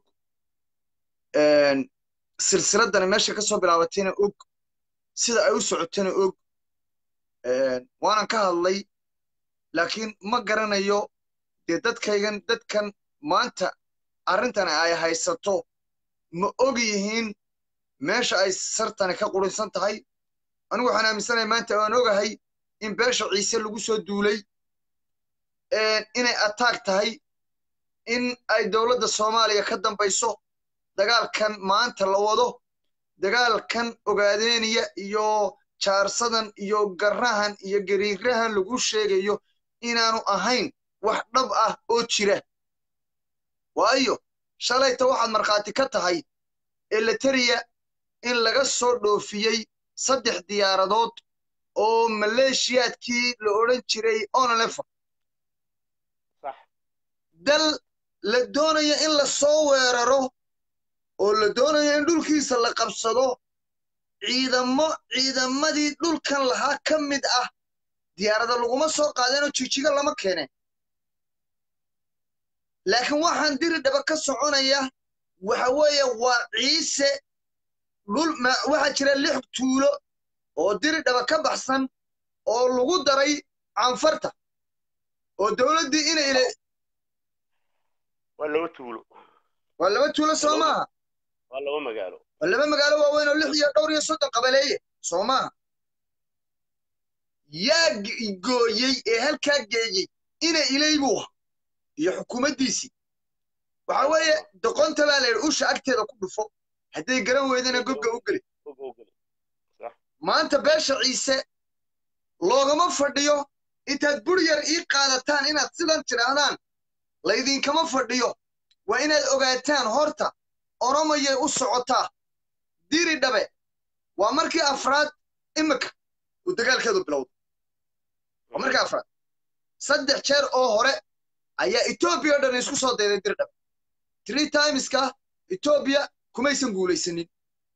silsiladani meesha ka soo bilaabatayna og sida ay u socotana og waanan ka hadlay laakiin ma garanayo dee dadkaygan dadkan maanta arrintan ay haysato ma og yihiin meesha ay sartani ka qurinsan tahay anigu waxaan aaminsanahay maanta waan ogahay in beesha ciise lagu soo duulay inay ataag tahay in ay dowladda soomaaliya ka dambayso dagaalkan maanta la wado dagaalkan ogaadeeniya iyo jaarsadan iyo garrahan iyo gariirahan lagu sheegayo inaanu ahayn wax dhab ah oo jira waayo shalayta waxaad markhaati ka tahay eleteriya in laga soo dhoofiyey saddex diyaaradood oo maleeshiyaadkii la odhan jiray onalefa dal la doonayo in la soo weeraro oo la doonayo in dhulkiisa la qabsado ciidamo ciidamadii dhulkan lahaa ka mid ah diyaarada laguma soo qaadeenoo jijiga lama keeneen laakiin waxaan diri dhaba ka soconaya waxa weeye waa ciise dhul waxaa jira lix tuulo oo diri dhaba ka baxsan oo lagu daray canfarta oo dowladdii inay ile waa laba tuulo waa laba tuulo soo maaha waa laba magaalo waa laba magaalo waaweyn oo lix iyo dhowr iyo soddon qabaleeye soo maaha yaa gooyey ee halkaa geeyey ina ilaybuha iyo xukuumaddiisii waxa weeye doqonta baa la yidhi usha agteeda ku dhufo hadday garan weydana gobga u geli maanta beesha ciise loogama fadhiyo intaad bur yar ii qaadataan inaad sidan tidhaahdaan laydinkama fadhiyo waa inaad ogaataan horta oromayay u socotaa diri dhabe waa markii afraad imika uu dagaalkeedu bilowday waa markii afraad saddex jeer oo hore ayaa etoobiya o dhan isku soo dayday diri dhabe three timeska etoobiya kumaysan guulaysanin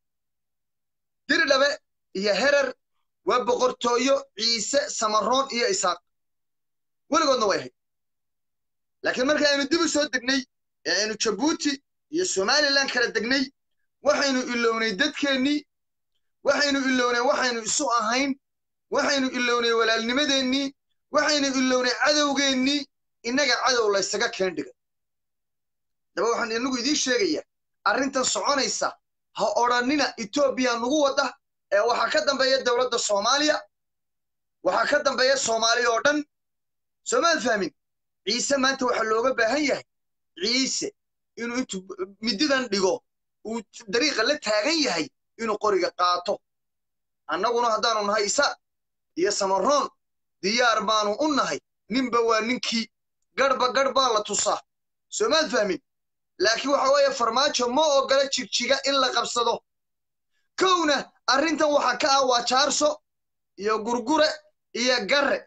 diri dhabe iyo herer waa boqortooyo ciise samaroon iyo isaaq weligoodna way ahayd laakiin marka aynu dib u soo degnay ee aynu jabuuti iyo somalilan kala degnay waxaynu ilownay dadkeennii waxaynu ilownay waxaynu isu ahayn waxaynu ilownay walaalnimadeennii waxaynu ilownay cadowgeennii innaga cadow laysaga keen dhigay daba waxaan inagu idiin sheegayaa arrintan soconaysa ha odhannina etoobiya nugu wadda ee waxaa ka dambeeya dowladda soomaaliya waxaa ka dambeeya soomaaliya oo dhan soomaad fahmin ciise maanta waxaa looga baahan yahay ciise inuu intuu mididan dhigo uu dariiqa la taagan yahay inuu qoriga qaato annaguna haddaanu nahay isa iyo samaroon diyaar baanu u nahay ninba waa ninkii garhba garh baa la tusaa soomaad fahmin laakiin waxa weeye farmaajo ma ogola jigjiga in la qabsado kowna arrintan waxaa ka ah waa jaarso iyo gurgure iyo garre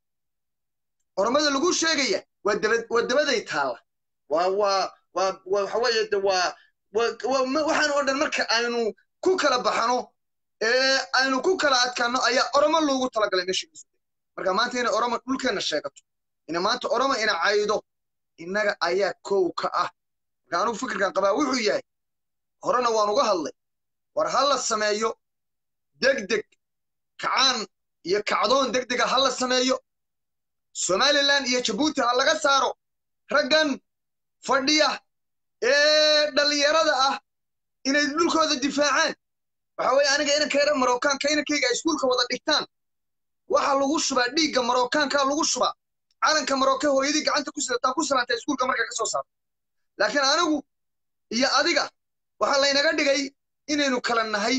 ormada lagu sheegaya waa daba waa dabaday taalla waa waa waa waxa weeye de waa waxaan oo dhan marka aynu ku kala baxano ee aynu ku kala adkaano ayaa oromo loogu talagalay meesha marka maanta inay oromo dhulkeenna sheegato ina maanta oromo ina caydo innaga ayaa kow ka ah marka anugu fikirkan qabaa wuxuu yahay horena waan uga hadlay war ha la sameeyo degdeg kacaan iyo kacdoon degdega ha la sameeyo somalilan iyo jabuuti ha laga saaro raggan fadhiya ee dhallinyarada ah inay dhulkooda difaacaan waxa weeye aniga inankayra marookaanka inankayga ay iskuulka wada dhigtaan waxa lagu shubaa dhiigga marookaanka lagu shubaa calanka marooke hooyadii gacanta ku sidataa ku salaantay iskuulka markay ka soo saarto laakiin anigu iyo adiga waxaa laynaga dhigay inaynu kala nahay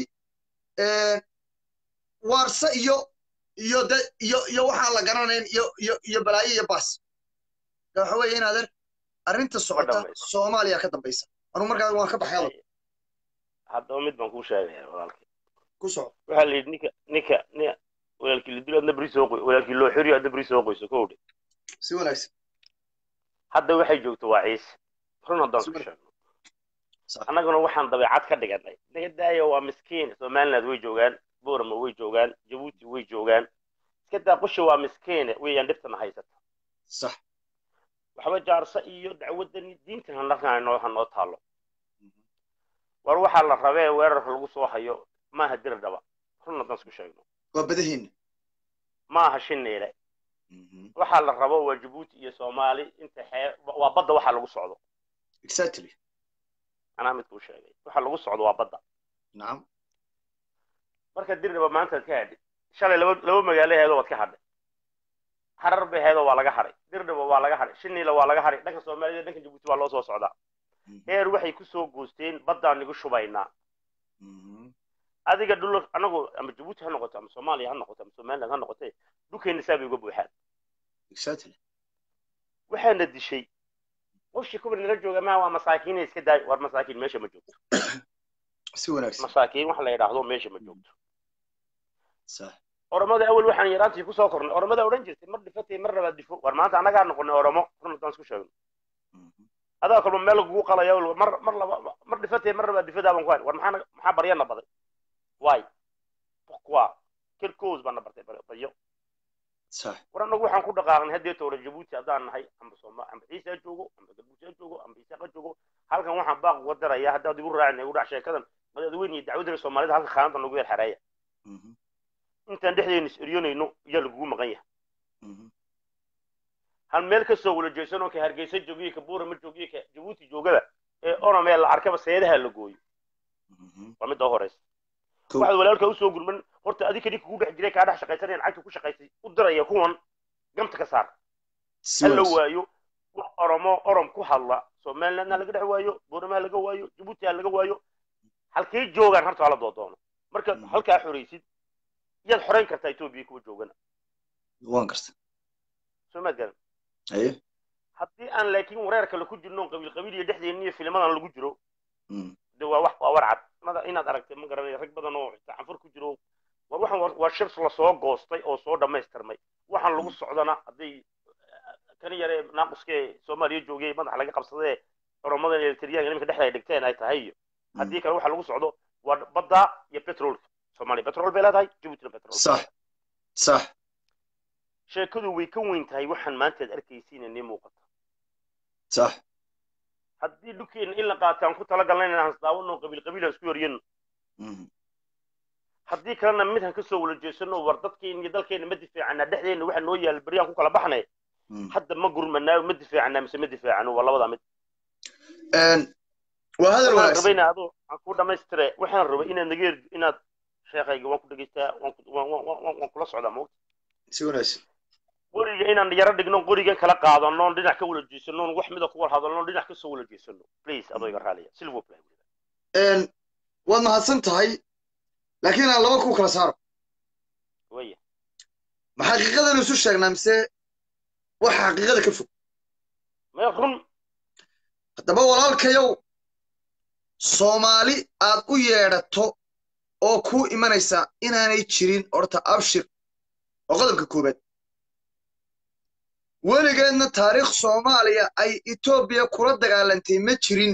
waarse iyo iyo de iyo iyo waxaan la garanayn iyo iyo iyo balaayo iyo baas waxa weeye in adeer arrinta socota soomaaliya ka dambaysa anu markaa waan ka baxay haddaba mid baan kuu sheegaya walaalkay ku soco waxaa la yidhi ninka ninka ni walaalkii la dilo adna beri soo qoy walaalkii loo xiriyo adna beri soo qoyso kowdhe si wanaagsan hadda waxay joogto waa ciise run haddaan ku sheegno annaguna waxaan dabeecad ka dhiganay naga daayo waa miskiin somaliland way joogaan boorama way joogaan jabuuti way joogaan iska daa qushi waa miskiine weeyaan dhibtana haysata sax waxba jaarsa iyo dacwadan diintan hanoo hanoo taalo war waxaa la rabee weerarka lagu soo hayo maaha dir dhaba run haddaan isku sheegno waa badahiina maaha shineele waxaa la rabo waa jabuuti iyo soomaali inta xee waa badda waxaa lagu socdo exactly anaa midkuu sheegay waxa lagu socdo waa badda nacam marka dirdhaba maanta ad ka hadhay shalay laba laba magaalo heedoo waad ka hadhay harar bay heedoo waa laga hadhay dirdhaba waa laga hadhay shiniila waa laga hadhay dhanka soomaalida dhanka jabuuti waa loo soo socdaa heer waxay kusoo goosteen baddaan nigu shubaynaa adiga dhul anagu ama jabuuti ha noqoto ama soomaaliya ha noqoto ama somaliland ha noqote dhulkeenna saa bay uga buuxaan exactly waxaana dishay qofshii kubar nala jooga maa waa masaakiina iska daay war masaakiin meesha ma joogto si wanaagsan masaakiin waxa la yidhaahdo meesha ma joogto sax oromada awal waxaan yaraantii kusoo kornay oromada odhan jirtay mar dhifatay mar labaad difo war maanta annagaa noqonay oromo run haddaan isku sheegno adaa kalba meel lagugu qalaya mar mar laba mar dhifatay mar labaad difadaa baan ku hayn war maxaa maxaa baryana baday waay pourquoi quelle cause baana bartay baryo sax war annagu waxaan ku dhaqaaqnay haddee toora jabuuti haddaan nahay amba sooma amba ciise ha joogo amba galbuusi ha joogo amba isaaq ha joogo halkan waxaan baaq uga darayaa haddaad igu raacin igu dhac sheekadan madaxweyne iyo dacwadana soomaalida halka khaanada nagu yar xereeya intaan dhexdeena is eryoonayno ayaa lagugu maqan yahay hal meel ka soo wala jeesanoo ka hargeysa joogiyo ka buurama joogiyo ka jabuuti joogada ee onomee la arkaba seedaha la gooyo waa midda horeysa waxaad walaalka usoo gurman horta adi kadi kugu dhex jiray kaa dhex shaqaysanayaan cagta ku shaqaysay u diraya kuwan gamta ka saar hala waayo wax oromo orom ku hadla somalilandna laga dhex waayo buuramaha laga waayo jabuuti ha laga waayo halkay joogaan horta hala doodoono marka halkaa xoraysid yaad xorayn kartaa etoobiya kuwa joogana waan karta soo maad garan aye haddii aan laakiin wareer kale ku jirno qabiil qabiil iyo dhexdeena iyo filmadan lagu jiro de waa wax waa war cad mada inaad aragtay ma garanaya rag badan oo xitaa canfur ku jiro war waxaan waa shir lasoo goostay oo soo dhammaystirmay waxaan lagu socdana hadday kan yare naaquskee soomaaliya joogay madaxa laga qabsadee oromadan eltriyaanka nimanka dhexda ay dhigteen ay tahay iyo haddii kale waxa lagu socdo waa badda iyo petrolka soomaaliya petrol bay leedahay jabuutina petrol sax sax sheekadu way ka weyn tahay waxaan maanta ad arkaysiina nii muuqata sax haddii dhulkeena in la qaato aan ku talagalna inaan isdaawano qabiil qabiil aan isku yoryano haddii kalena midhan ka soo wala jeesano war dadkeena iyo dalkeena ma difaacana dhexdeena waxa noo yaala beryaan ku kala baxnay hadda ma gurmanaayo ma difaacana mise ma difaacano waa labadaa mid waa hadal waxaan wanaagsan rabayna adoo aan ku dhamaystire waxaan rabay inaad nageer inaad sheekayga waan ku dhegeystaa waan ku- waan- waan- waan- waan kula socdaa moogta si wanaagsan qoriga inaan yaro dhigno qorigan kala qaadano dhinac ka wala jeesano wax mida ku wala hadalno dhinac ka soo wala jeesano please adoo iga raaliya silvo play waad mahadsan tahay laakiin aan laba ku kala saaro waya ma xaqiiqadanu isu sheegnaa mise waxa xaqiiqada ka fog maya run haddaba walaalkayow soomaali aad u yeedhato oo kuu imanaysa inaanay jirin horta abshir oo qodobka koowaad weligeedna taariikh soomaaliya ay etoobiya kula dagaalantay ma jirin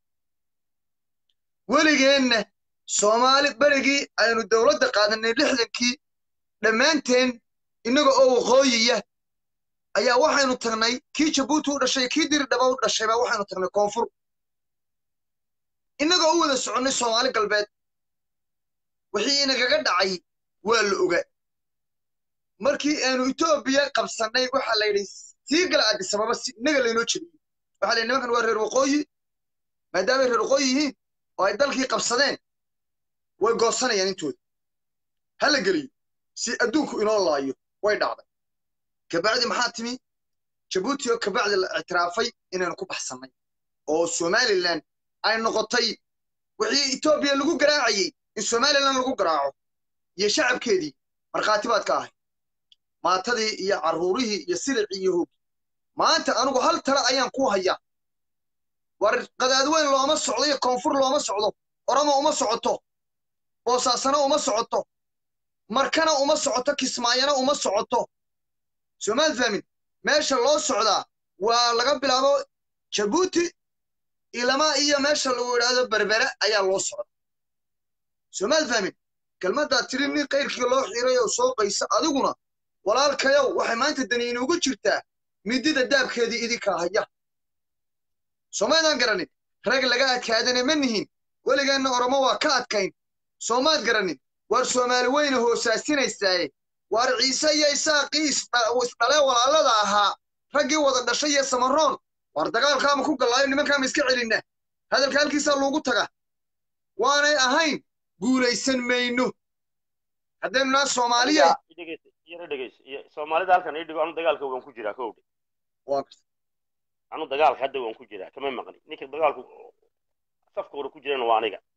weligeenna soomaali berigii aynu dowladda qaadanay lixdankii dhammaanteen innaga oo waqooyiya ayaa waxaynu tagnay kii jabuuti u dhashay kii diridhaba u dhashay baa waxaynu tagnay koonfur innagoo u wada soconnay soomaali galbeed wixii inagaga dhacay waa la oga markii aanu etoobiya qabsannay waxaa la yidhi sii gala addisababa si innaga laynoo jebiyey waxaa la yidhi nimankan waa reer waqooyi maadaamay reer waqooyi yihiin oo ay dalkii qabsadeen way goosanayaan intooda ha la geliyo si adduunku inoo laayo way dhacday kabacdi maxaa timi jabuuti oo kabacdi la ictiraafay inaynu ku baxsannay oo somalilan ay noqotay wixii etoobiya lagu garaacayey in somalilan lagu garaaco iyo shacabkeedii markhaati baad ka ahay maatadii iyo carruurihii iyo silicii iyo hoogi maanta anigu hal tala ayaan ku hayaa war qadaadweyn looma socdo iyo koonfur looma socdo oromo uma socoto boosaasana uma socoto markana uma socoto kismaayana uma socoto soomaal fahmin meesha loo socdaa waa laga bilaabo jabuuti ilama iyo meesha lagu idhaahdo berbere ayaa loo socda soomaad fahmin kelmaddaad tiri nin kayrkii loo xiray oo soo qaysa adiguna walaalkayow waxay maanta dani inugu jirtaa midida daabkeedii idinka haya soomaydaan garanin rag laga adkaadana ma nihin weligeenna oromo waa ka adkayn soomaad garanin waar soomaali weyne hoosaasinaysaye waar ciise iyo isaaqii isdhalee walaalada ahaa raggii wada dhashay iyo samaroon waar dagaalkaama ku gallaayo nimankaama iska celinna hadalka halkiisaa loogu taga waanay ahayn guulaysan mayno haddaynu naa soomaaliya yara dhegeysa iyo soomaalida halkan ii dhigo anu dagaalka waan ku jiraa kowdhe anu dagaalka hadda waan ku jiraa kama maqni ninka dagaalku safka hore ku jirana waa aniga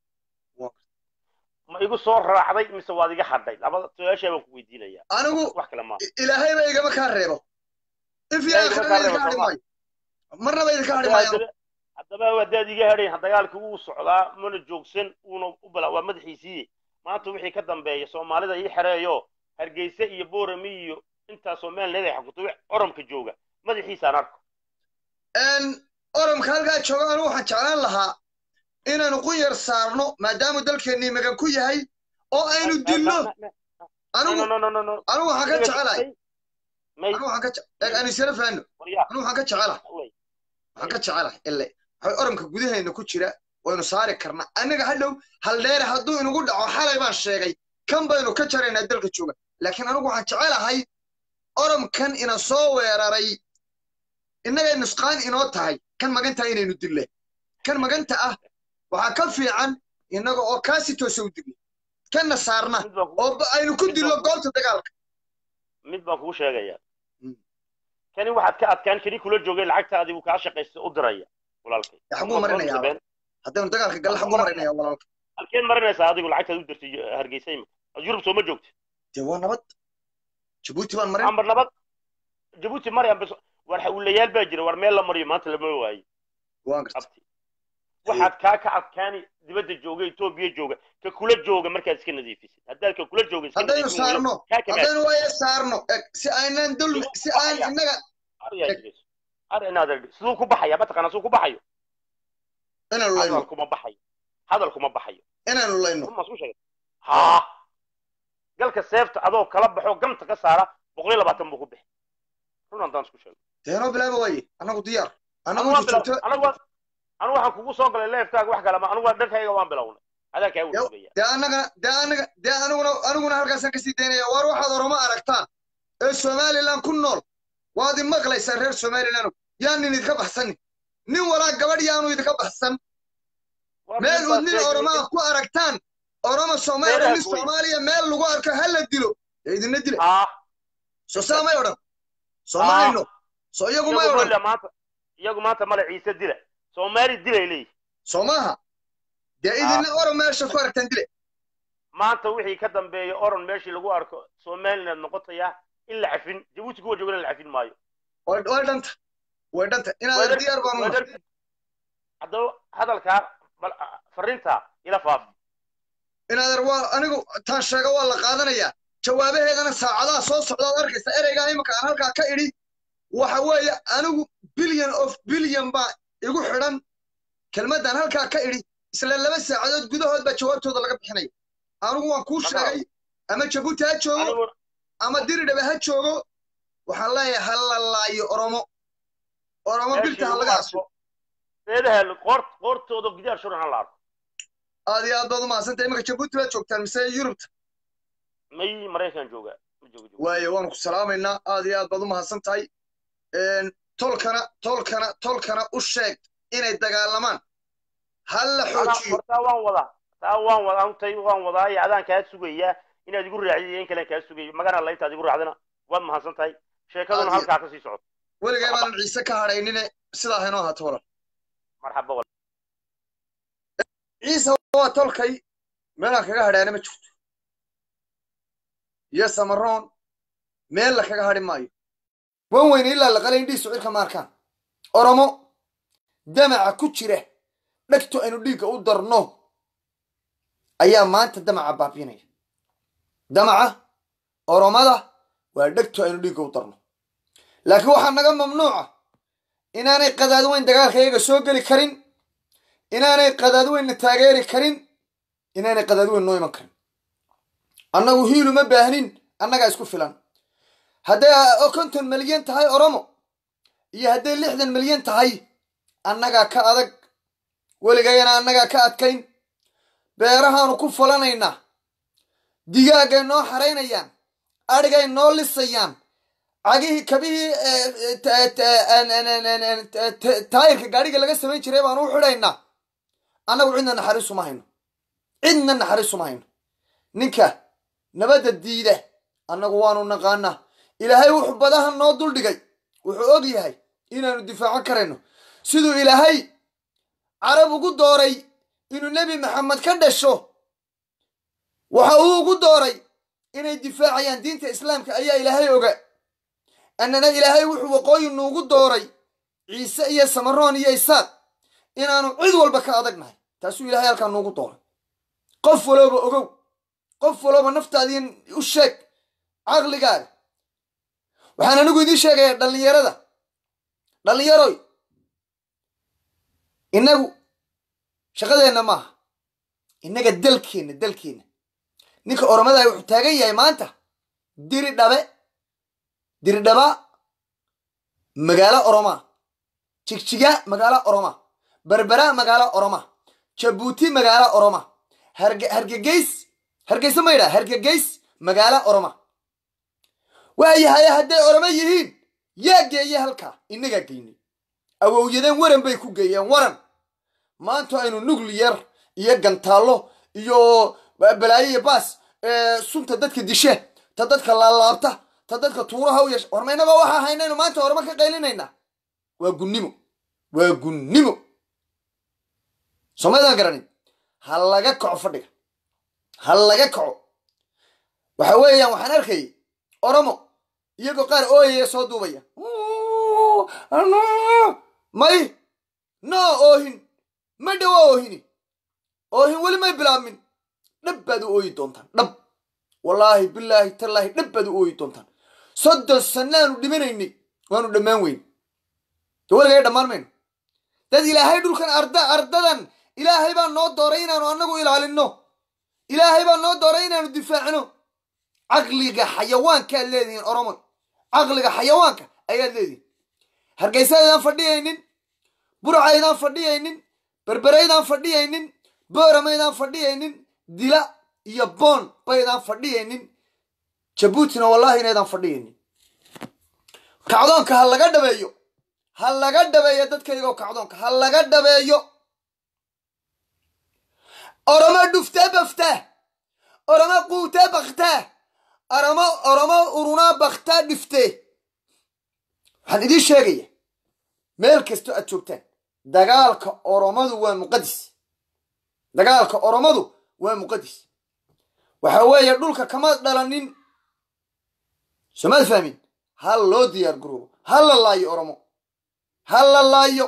ma igu soo raacday mise waad iga hadhay labada su-aashaa baan ku weydiinaya anigu wax kale maaha ilaahayba igama kaa reebo if Ilaahay igama kaa idinka reebo, hadhi Soomaa. maayo marnaba idinka hadhi maayo haddaba haddaba haddaad iga hadhayn dagaalka wuu socdaa mana joogsan uuna u bala waa madaxiisii maanta wixii ka dambeeya soomaalida ii xereeyo hargeysa iyo boorami iyo intaasoo meel leedahay xakuto oromka jooga madaxiisaan arko oromka halkaa jooga anigu waxaan jeclaan lahaa inaanu qunyar saarno maadaamuu dalkeennii magan ku yahay oo aynu dilno anigu anigu waxaan ka jecelahay anigu waxaan ka je- eeg aan isla fahanno anigu waxaan ka jecelahay waxaan ka jecelahay ile waxay oromka gudaheena ku jira waynu saari karnaa annaga hadhow haldheere hadduu inugu dhaco xalay baan sheegay kan baynu ka jaraynaa dalka jooga laakiin anigu waxaan jecelahay oromkan ina soo weeraray innagay nusqaan inoo tahay kan maganta inaynu dille kan maganta ah waxaa ka fiican innaga oo kaasi toosa u dille kanna saarna oo ba- aynu ku dillo goobta dagaalka mid baan kugu sheegaya kani waxaad ka adkaan kani kula joogay lacagtaadii uu kaa shaqaysta u diraya walaalkay xaguu marinayaa haddaynu dagaalka galle xaguu marinayaa walaalka halkeen marinaysaa adigu lacagtaad u dirtay hargeysa imika yurub sooma joogta dee waa nabad jabuuti baan marin ambar nabad jabuuti maryan bas war hawlayaal baa jira war meel la mariyo maanta lama waayo waan garta abti waxaad kaa ka adkaani dibadda jooga etoobiya jooga ka kula jooga markaad iska nadiifisid haddaad ka kula jooga iska haddaynu nadiifin weydo, saarno kaa kamaad haddaynu waya saarno eg si aynan dul si aan innaga aryaa jirayso ar inaad argto siduu ku baxaya mataqaana siduu ku baxayo inaanu layno hadal kuma baxayo hadal kuma baxayo inaanu layno run maa isku sheegay haa galka seefta adoo kala baxo gamta ka saara boqol iyo labaatan buu ku bixi run haddaan isku sheego deenoo bilaaba waaye annagu diyaar annagu anigu waan inta joogto bilaw- anigu waan- anigu waxaan kugu soo galay leefkaaga wax kale ma anigu waa dhankayga waan bilownay adaa kaa wurugaya dee annagana dee annaga dee aniguna aniguna halkaasaan kasii daynaya waar waxaad oroma aragtaan ee somalilan ku nool waad i maqlaysaa reer somalilan yaan nin idinka baxsanin nin walaa gabadh yaanu idinka baxsan meel uu nin oromaa ku aragtaan oroma soomaaliya Meelaha nin gooy. soomaaliya meel lagu arko ha la dilo dee idinna dila haa soo saa may odhan soo ma hayno soo iyagu may iyagu odhan male maanta iyagu maanta male ciise dila soomaali dilay leeyihin soo maaha dee idinna orom meesha ku aragtaan dile maanta wixii ka dambeeya oron meeshii lagu arko somaliland noqotaya in la cafin jabuuti kuwa joogana la cafin maayo way way dhanta way dhanta inaad diyaar baan u nahay haddaba hadalkaa bal fariinta ila faafi inaad waa anigu taan sheega waa la qaadanayaa jawaabaheedana saacadaha soo socdaad arkaysa ereygaa imika aan halkaa ka idhi waxa weeye anigu billion of billion baa igu xidhan kelmaddan halkaa ka idhi isla laba saacadood gudahood baa jawaabtooda laga bixinaya anigu waan kuu sheegay ama jabuuti ha joogo ama diridhabe ha joogo waxaan leeyahay ha la laayo oromo oromo bilta ha laga asro eedaha qoor qoortooda gidaar shuran ha la arko aad iyo aad baad u mahadsantahay imika jabuuti baad joogtaan mise yurubta may maraykan jooga ma joogo joogo waaye waanu ku salaamaynaa aad iyo aad baad u mahadsan tahay tolkana tolkana tolkana u sheeg inay dagaalamaan ha la xoojiyo hortaa waan wadaa taa waan wadaa untay waan wadaa iyo adaan kaa sugayaa inaad igu raacid iyo in kalen kaa sugayo magana la intaad igu raacdana waad mahadsan tahay sheekaduna Aad iyo- halkaa ka sii socoto weligay baanan ciise ka hadhaynine sidaa haynoo ahaato walan marxaba wal ciise waa tolkay meelaan kaga hadhaana ma jirto iyo samaroon meel la kaga hadhi maayo wan weyne ilaa laqalay indhihiisu cirka maarkaan oromo damaca ku jira dhegto aynu dhiigga u darno ayaa maanta damaca baabiinaya damaca oromada waa dhegto aynu dhiigga u darno laakiin waxaa naga mamnuuca inaanay qadaad weyn dagaalka iyaga soo geli karin inaanay qadaadweynna taageeri karin inaanay qadaadweyn noo iman karin annagu hiilu ma baahnin annagaa isku filan hadday konton milyan tahay oromo iyo hadday lixdan milyan tahay annagaa ka adag weligayana annagaa ka adkayn beerahaanu ku falanaynaa digaagay noo xaraynayaan adhigay noo lisayaan cagihii kabihii taayirka gaadhiga laga samayn jiray baanu u xidhaynaa annagu cidna naxariisuma hayno cidna naxariisuma hayno ninka nabadda diida annagu waanu naqaanaa ilaahay wuxuu badaha noo duldhigay wuxuu og yahay inaanu difaacan karayno siduu ilaahay carab ugu dooray inuu nebi maxamed ka dhasho waxa uu ugu dooray inay difaacayaan diinta islaamka ayaa ilaahay oga annana ilaahay wuxuu waqooyi nuugu dooray ciise iyo samaroon iyo isaaq inaanu cid walba ka adagnahay taasuu ilaahay halkaa nuugu dooray qof walooba ogow qof walooba naftaadii u sheeg caqligaaga waxaan anigu idiin sheegayaa dhallinyarada dhallinyaroy innagu shaqadeenna maaha innaga dalkeenna dalkeenna ninka oromadaah wuxuu taagan yahay maanta diri dhabe diri dhaba magaalo oroma jigjiga magaalo oroma berbera magaalo oroma jabuuti magaalo oroma hargegeys hargeysa ma yidhaha hargegeys magaalo oroma waayahaye hadday oroma yihiin yaa geeye halkaa innagaa geynay awowyadeen waran bay ku geeyeen waran maanta aynu nucliyar iyo gantaallo iyo balaayo iyo baas sunta dadka dishe ta dadka laalaabta ta dadka tuuraha u yeesha warma innagoo waxaa haynaynu maanta oroma ka qaylinaynaa waa gunnimo waa gunnimo somaydaan garanin ha laga kaco fadhiga ha laga kaco waxa weeyaan waxaan arkayay oromo iyagoo qaar ooyaya soo duubaya may no oohin ma dhawa oohini oohin weli may bilaabmin dhab baad u ooyi doontaan dhab wallaahi bilaahi tallaahi dhab baad u ooyi doontaan soddon sannaanu dhimanaynay waanu dhammaan weyn de weligay dhammaan mayno dad ilaahay dhulkan arda ardadan ilaahay baa noo dooray inaanu annagu ilaalinno ilaahay baa noo dooray inaanu difaacno caqliga xayawaankaad leedihiin oromo caqliga xayawaanka ayaad leedihiin hargeysaydaan fadhiyaynin burcaydaan fadhiyaynin berberaydaan fadhiyaynin booramaydaan fadhiyaynin dila iyo boon baydaan fadhiyaynin jabuutina wallaahi inaydaan fadhiyaynin kacdoonka ha laga dhabeeyo ha laga dhabeeyo dadkaygo kacdoonka ha laga dhabeeyo oromo dhuftee baftaa oromo quutee baktaa oromo oromo urunaa baktaa dhiftee waxaan idiin sheegaya meel kastoo aad joogtaan dagaalka oromadu waa muqadis dagaalka oromadu waa muqadis waxa weeye dhulka kama dhalanin somaad fahmin ha loo diyaar garoobo ha la laayo oromo ha la laayo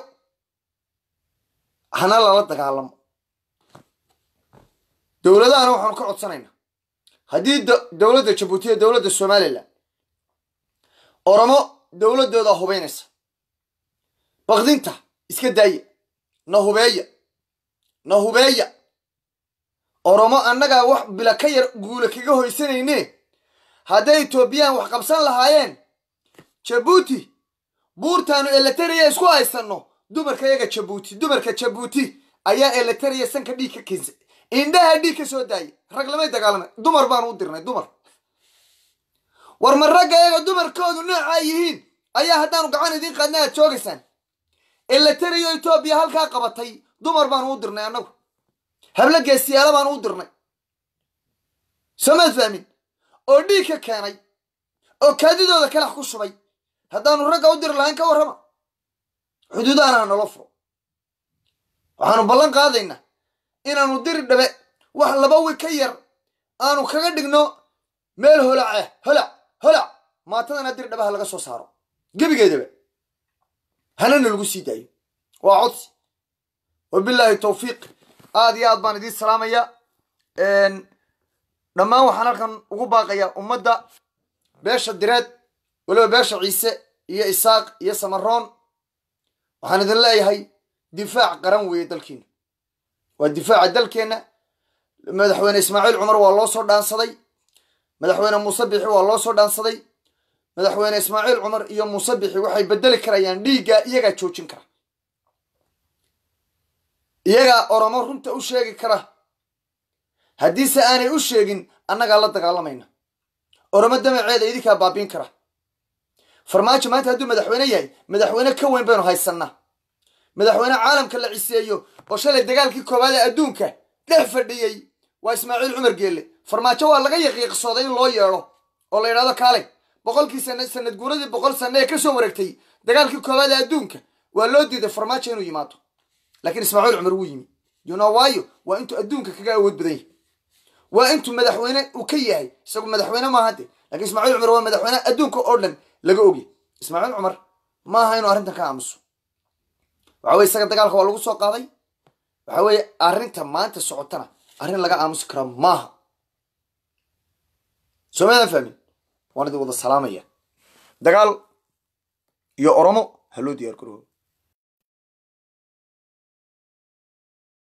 hana lala dagaalamo dowladahana waxaanu ka codsanaynaa haddii dowladda jabuuti iyo dowladda somalilan oromo dowladdooda hubaynaysa bakdinta iska daaya na hubeeya na hubeeya oromo annagaa wax bila ka yar guula kaga hoysanayne hadday etoobiyaan wax qabsan lahaayeen jabuuti buurtaanu eletariya isku haysanno dumarka yaga jabuuti dumarka jabuuti ayaa eletariya sanka dhiig ka keensay indhaha dhiig ka soo daayay rag lamay dagaalamay dumar baanu u dirnay dumar war ma ragga yaga dumarkoodu noocaa yihiin ayaa haddaanu gacan idiin qaadna aad joogaysaan eletariyo etoobiya halkaa qabatay dumar baanu u dirnay annagu hablo geesiyaala baanu u dirnay somaad fahmin oo dhiig ka keenay oo kaadidooda kalax ku shubay haddaanu ragga u diri lahayn ka warrama xuduudahana ha nolo furo waxaanu ballan qaadaynaa inaanu diri dhabe wax laba wi ka yar aanu kaga dhigno meel holace holac holac maatadana diri dhabaha laga soo saaro gebigeedaba hanana lagu sii daayo waa codsi wabilaahi tawfiiq aad iyo aad baan idiin salaamaya dhammaan waxaan halkan ugu baaqayaa ummadda beesha direed weliba beesha ciise iyo isaaq iyo samaroon waxaan idin leeyahay difaac qaran weeye dalkiina waa difaaca dalkeenna madaxweyne ismaaciil cumar waa loo soo dhaansaday madaxweyne muuse bixi waa loo soo dhaansaday madaxweyne ismaaciil cumar iyo muuse bixi waxay bedeli karayaan dhiiggaa iyagaa joojin kara iyagaa oromo runta u sheegi kara haddiise aanay u sheegin annagaa la dagaalamayna oromo damaceeda idinkaa baabiin kara farmaajo maanta hadduu madaxweyne yahay madaxweyne ka weyn baynu haysannaa madaxweyne caalamka la ciseeyo oo shalay dagaalkii koowaad ee adduunka dhex fadhiyey waa ismaaciil cumar geelle farmaajo waa laga yaqiiqsooday in loo yeedho oo la yidhahdo kaalay boqolkii sana sanad guuradii boqol sanne ee kasoo wareegtay dagaalkii koowaad ee adduunka waa loo diiday farmaajo inuu yimaado laakiin ismaaciil cumar wuu yimi yuna waayo waa intuu adduunka kaga awood badan yahay waa intuu madaxweyne uu ka yahay isagu madaxweyne maaha de lakiin ismaaciil cumar waa madaxweyne adduunka oo dhan laga ogya ismaaciil cumar maaha inuu arrintan ka aamuso waxa weye isaga dagaalka waa lagu soo qaaday waxa weeye arrinta maanta socotana arrin laga aamusi kara maaha soomaadaan fahmin waan idin wada salaamaya dagaal iyo oromo ha loo diyaar garoobo